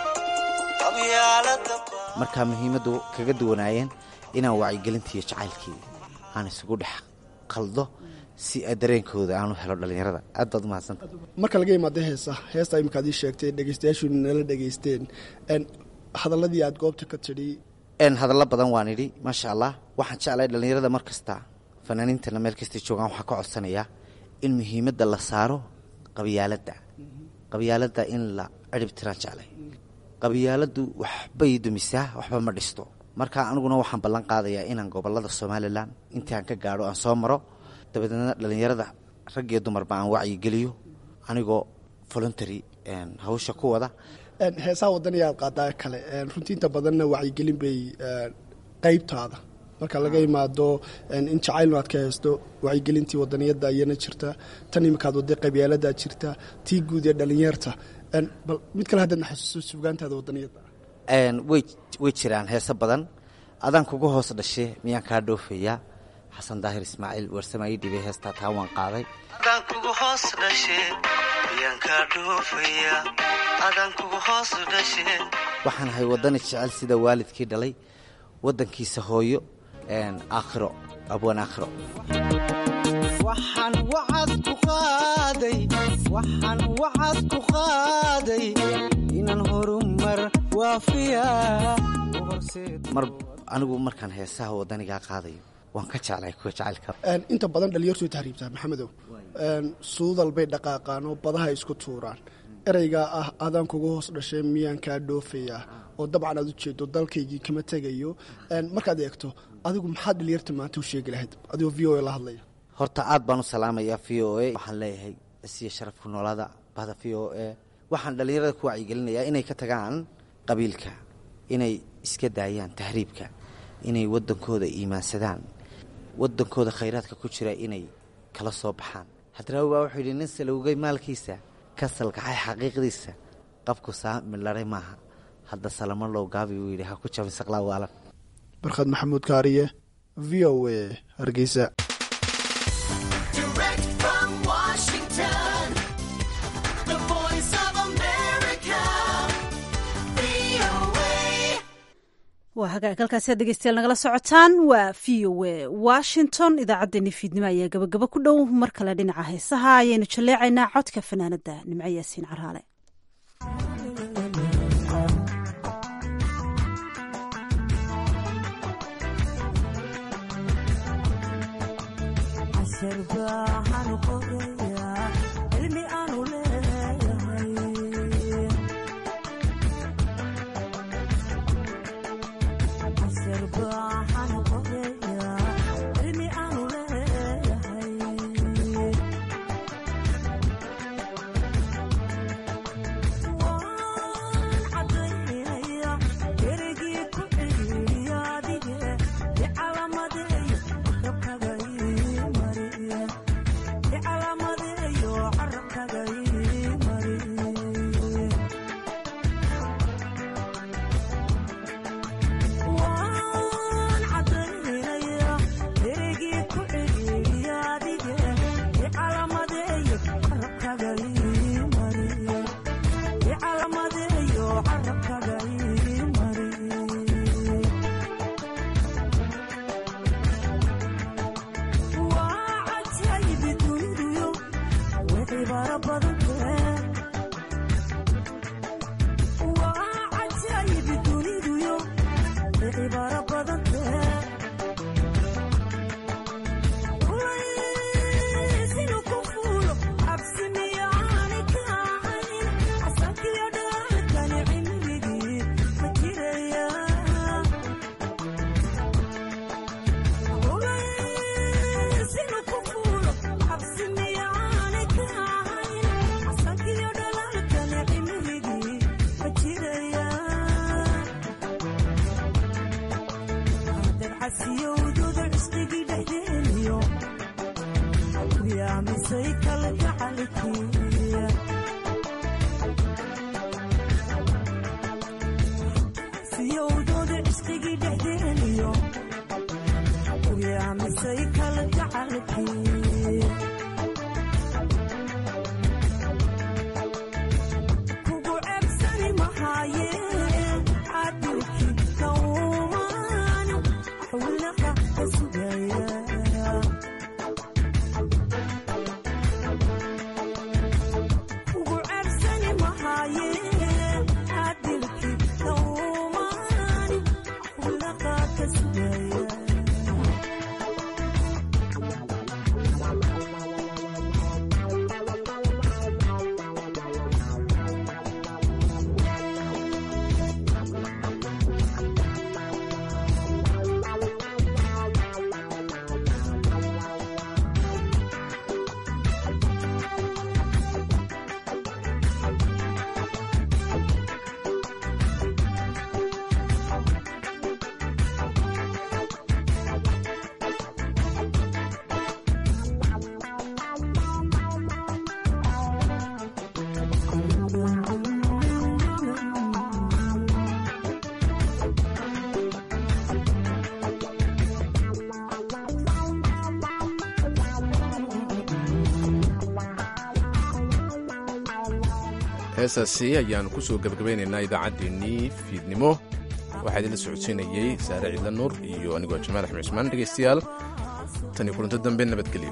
qabyaalada markaa muhiimaddu kaga duwanaayeen inaan wacyigelintiiyo jacaylkii aan isugu dhex qaldo si dareenkooda aan u helo dhallinyarada aad baad umahadsanta marka laga imaado heesa heesta imikaad ii sheegtay dhegeystayaashuuna nala dhegeysteen hadaladii aad goobta ka tidhi hadallo badan waan idhi maasha allah waxaan jeclay dhallinyarada mar kasta fanaaniintana meel kastay joogaan waxaan ka codsanayaa in muhiimadda la saaro qabyaaladda qabyaaladda in la cirib tiraan jeclay qabyaaladdu waxbay dumisaa waxba ma dhisto marka aniguna waxaan ballan qaadayaa inaan gobolada somalilan intii aan ka gaadho aan soo maro dabadeedna dhallinyarada rag iyo dumarba aan wacyigeliyo anigoo voluntary hawsha ku wada heesaha wadaniya aad qaadaa kale runtii inta badanna wacyigelin bay qeybtaada marka laga imaado in jacaylnu aad ka haysto wacyigelintii wadaniyadda ayana jirta tan imikaad waday qabyaalada jirta tii guud ee dhalinyarta bal mid kale haddaad naxasuuso suugaantaada wadaniyadda way jiraan heese badan adaan kugu hoos dhashe miyaan kaa dhoofayaa xasan daahir ismaaciil warsamaayi dhibay heestaa taa waan qaaday adaan kugu hoos dhashe miyaan kaa dhoofaya adaan kugu hoos dhashe waxaan ahay waddani jecel sida waalidkii dhalay waddankiisa hooyo aakhiro abwaan aakhiro waxaan wacad ku qaaday waxaan wacad ku qaaday inaan horumar waafiya mar anigu markaan heesaha waddanigaa qaadayo waan ka jeclay kuwa jacaylka inta badan dhalinyartu way tahriibtaa maxamedow suudal bay dhaqaaqaan oo badaha isku tuuraan ereygaa ah adaan kugu hoos dhashay miyaan kaa dhoofayaa oo dabcan aad u jeedo dalkaygii kama tegayo markaad eegto adigu maxaad dhalinyarta maanta u sheegi lahayd adigoo v o a la hadlaya horta aad baan u salaamayaa v o a waxaan leeyahay isiya sharafku noolada bahda v o a waxaan dhallinyarada ku wacyigelinayaa inay ka tagaan qabiilka inay iska daayaan tahriibka inay waddankooda iimaansadaan waddankooda khayraadka ku jira inay kala soo baxaan hadraawi baa wuxuu yidhi nin salowgay maalkiisa ka salkaxay xaqiiqdiisa qabku saa midlaray maaha hadda salamo low gaabi uu yidhi ha ku jabin saqlaa waalan barkhad maxamuud kaariye v o a hargeysa Direct waa hagaag halkaasi aad dhegeystayaal nagala socotaan waa v o a washington idaacaddeenii fiidnimo ayaa gabagabo ku dhow mar kale dhinaca heesaha ayaynu jalleecaynaa codka fanaanada nimco yaasiin caraale heesaasi ayaannu ku soo gebagabaynaynaa idaacaddeenii fiidnimo waxaa idinla socodsiinayey saare ciidla nuur iyo anigoo jamaal axmed cusmaan dhegaystayaal tan iyo kulanto dambe nabadgelyo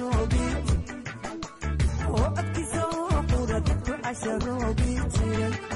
casharoobi jiray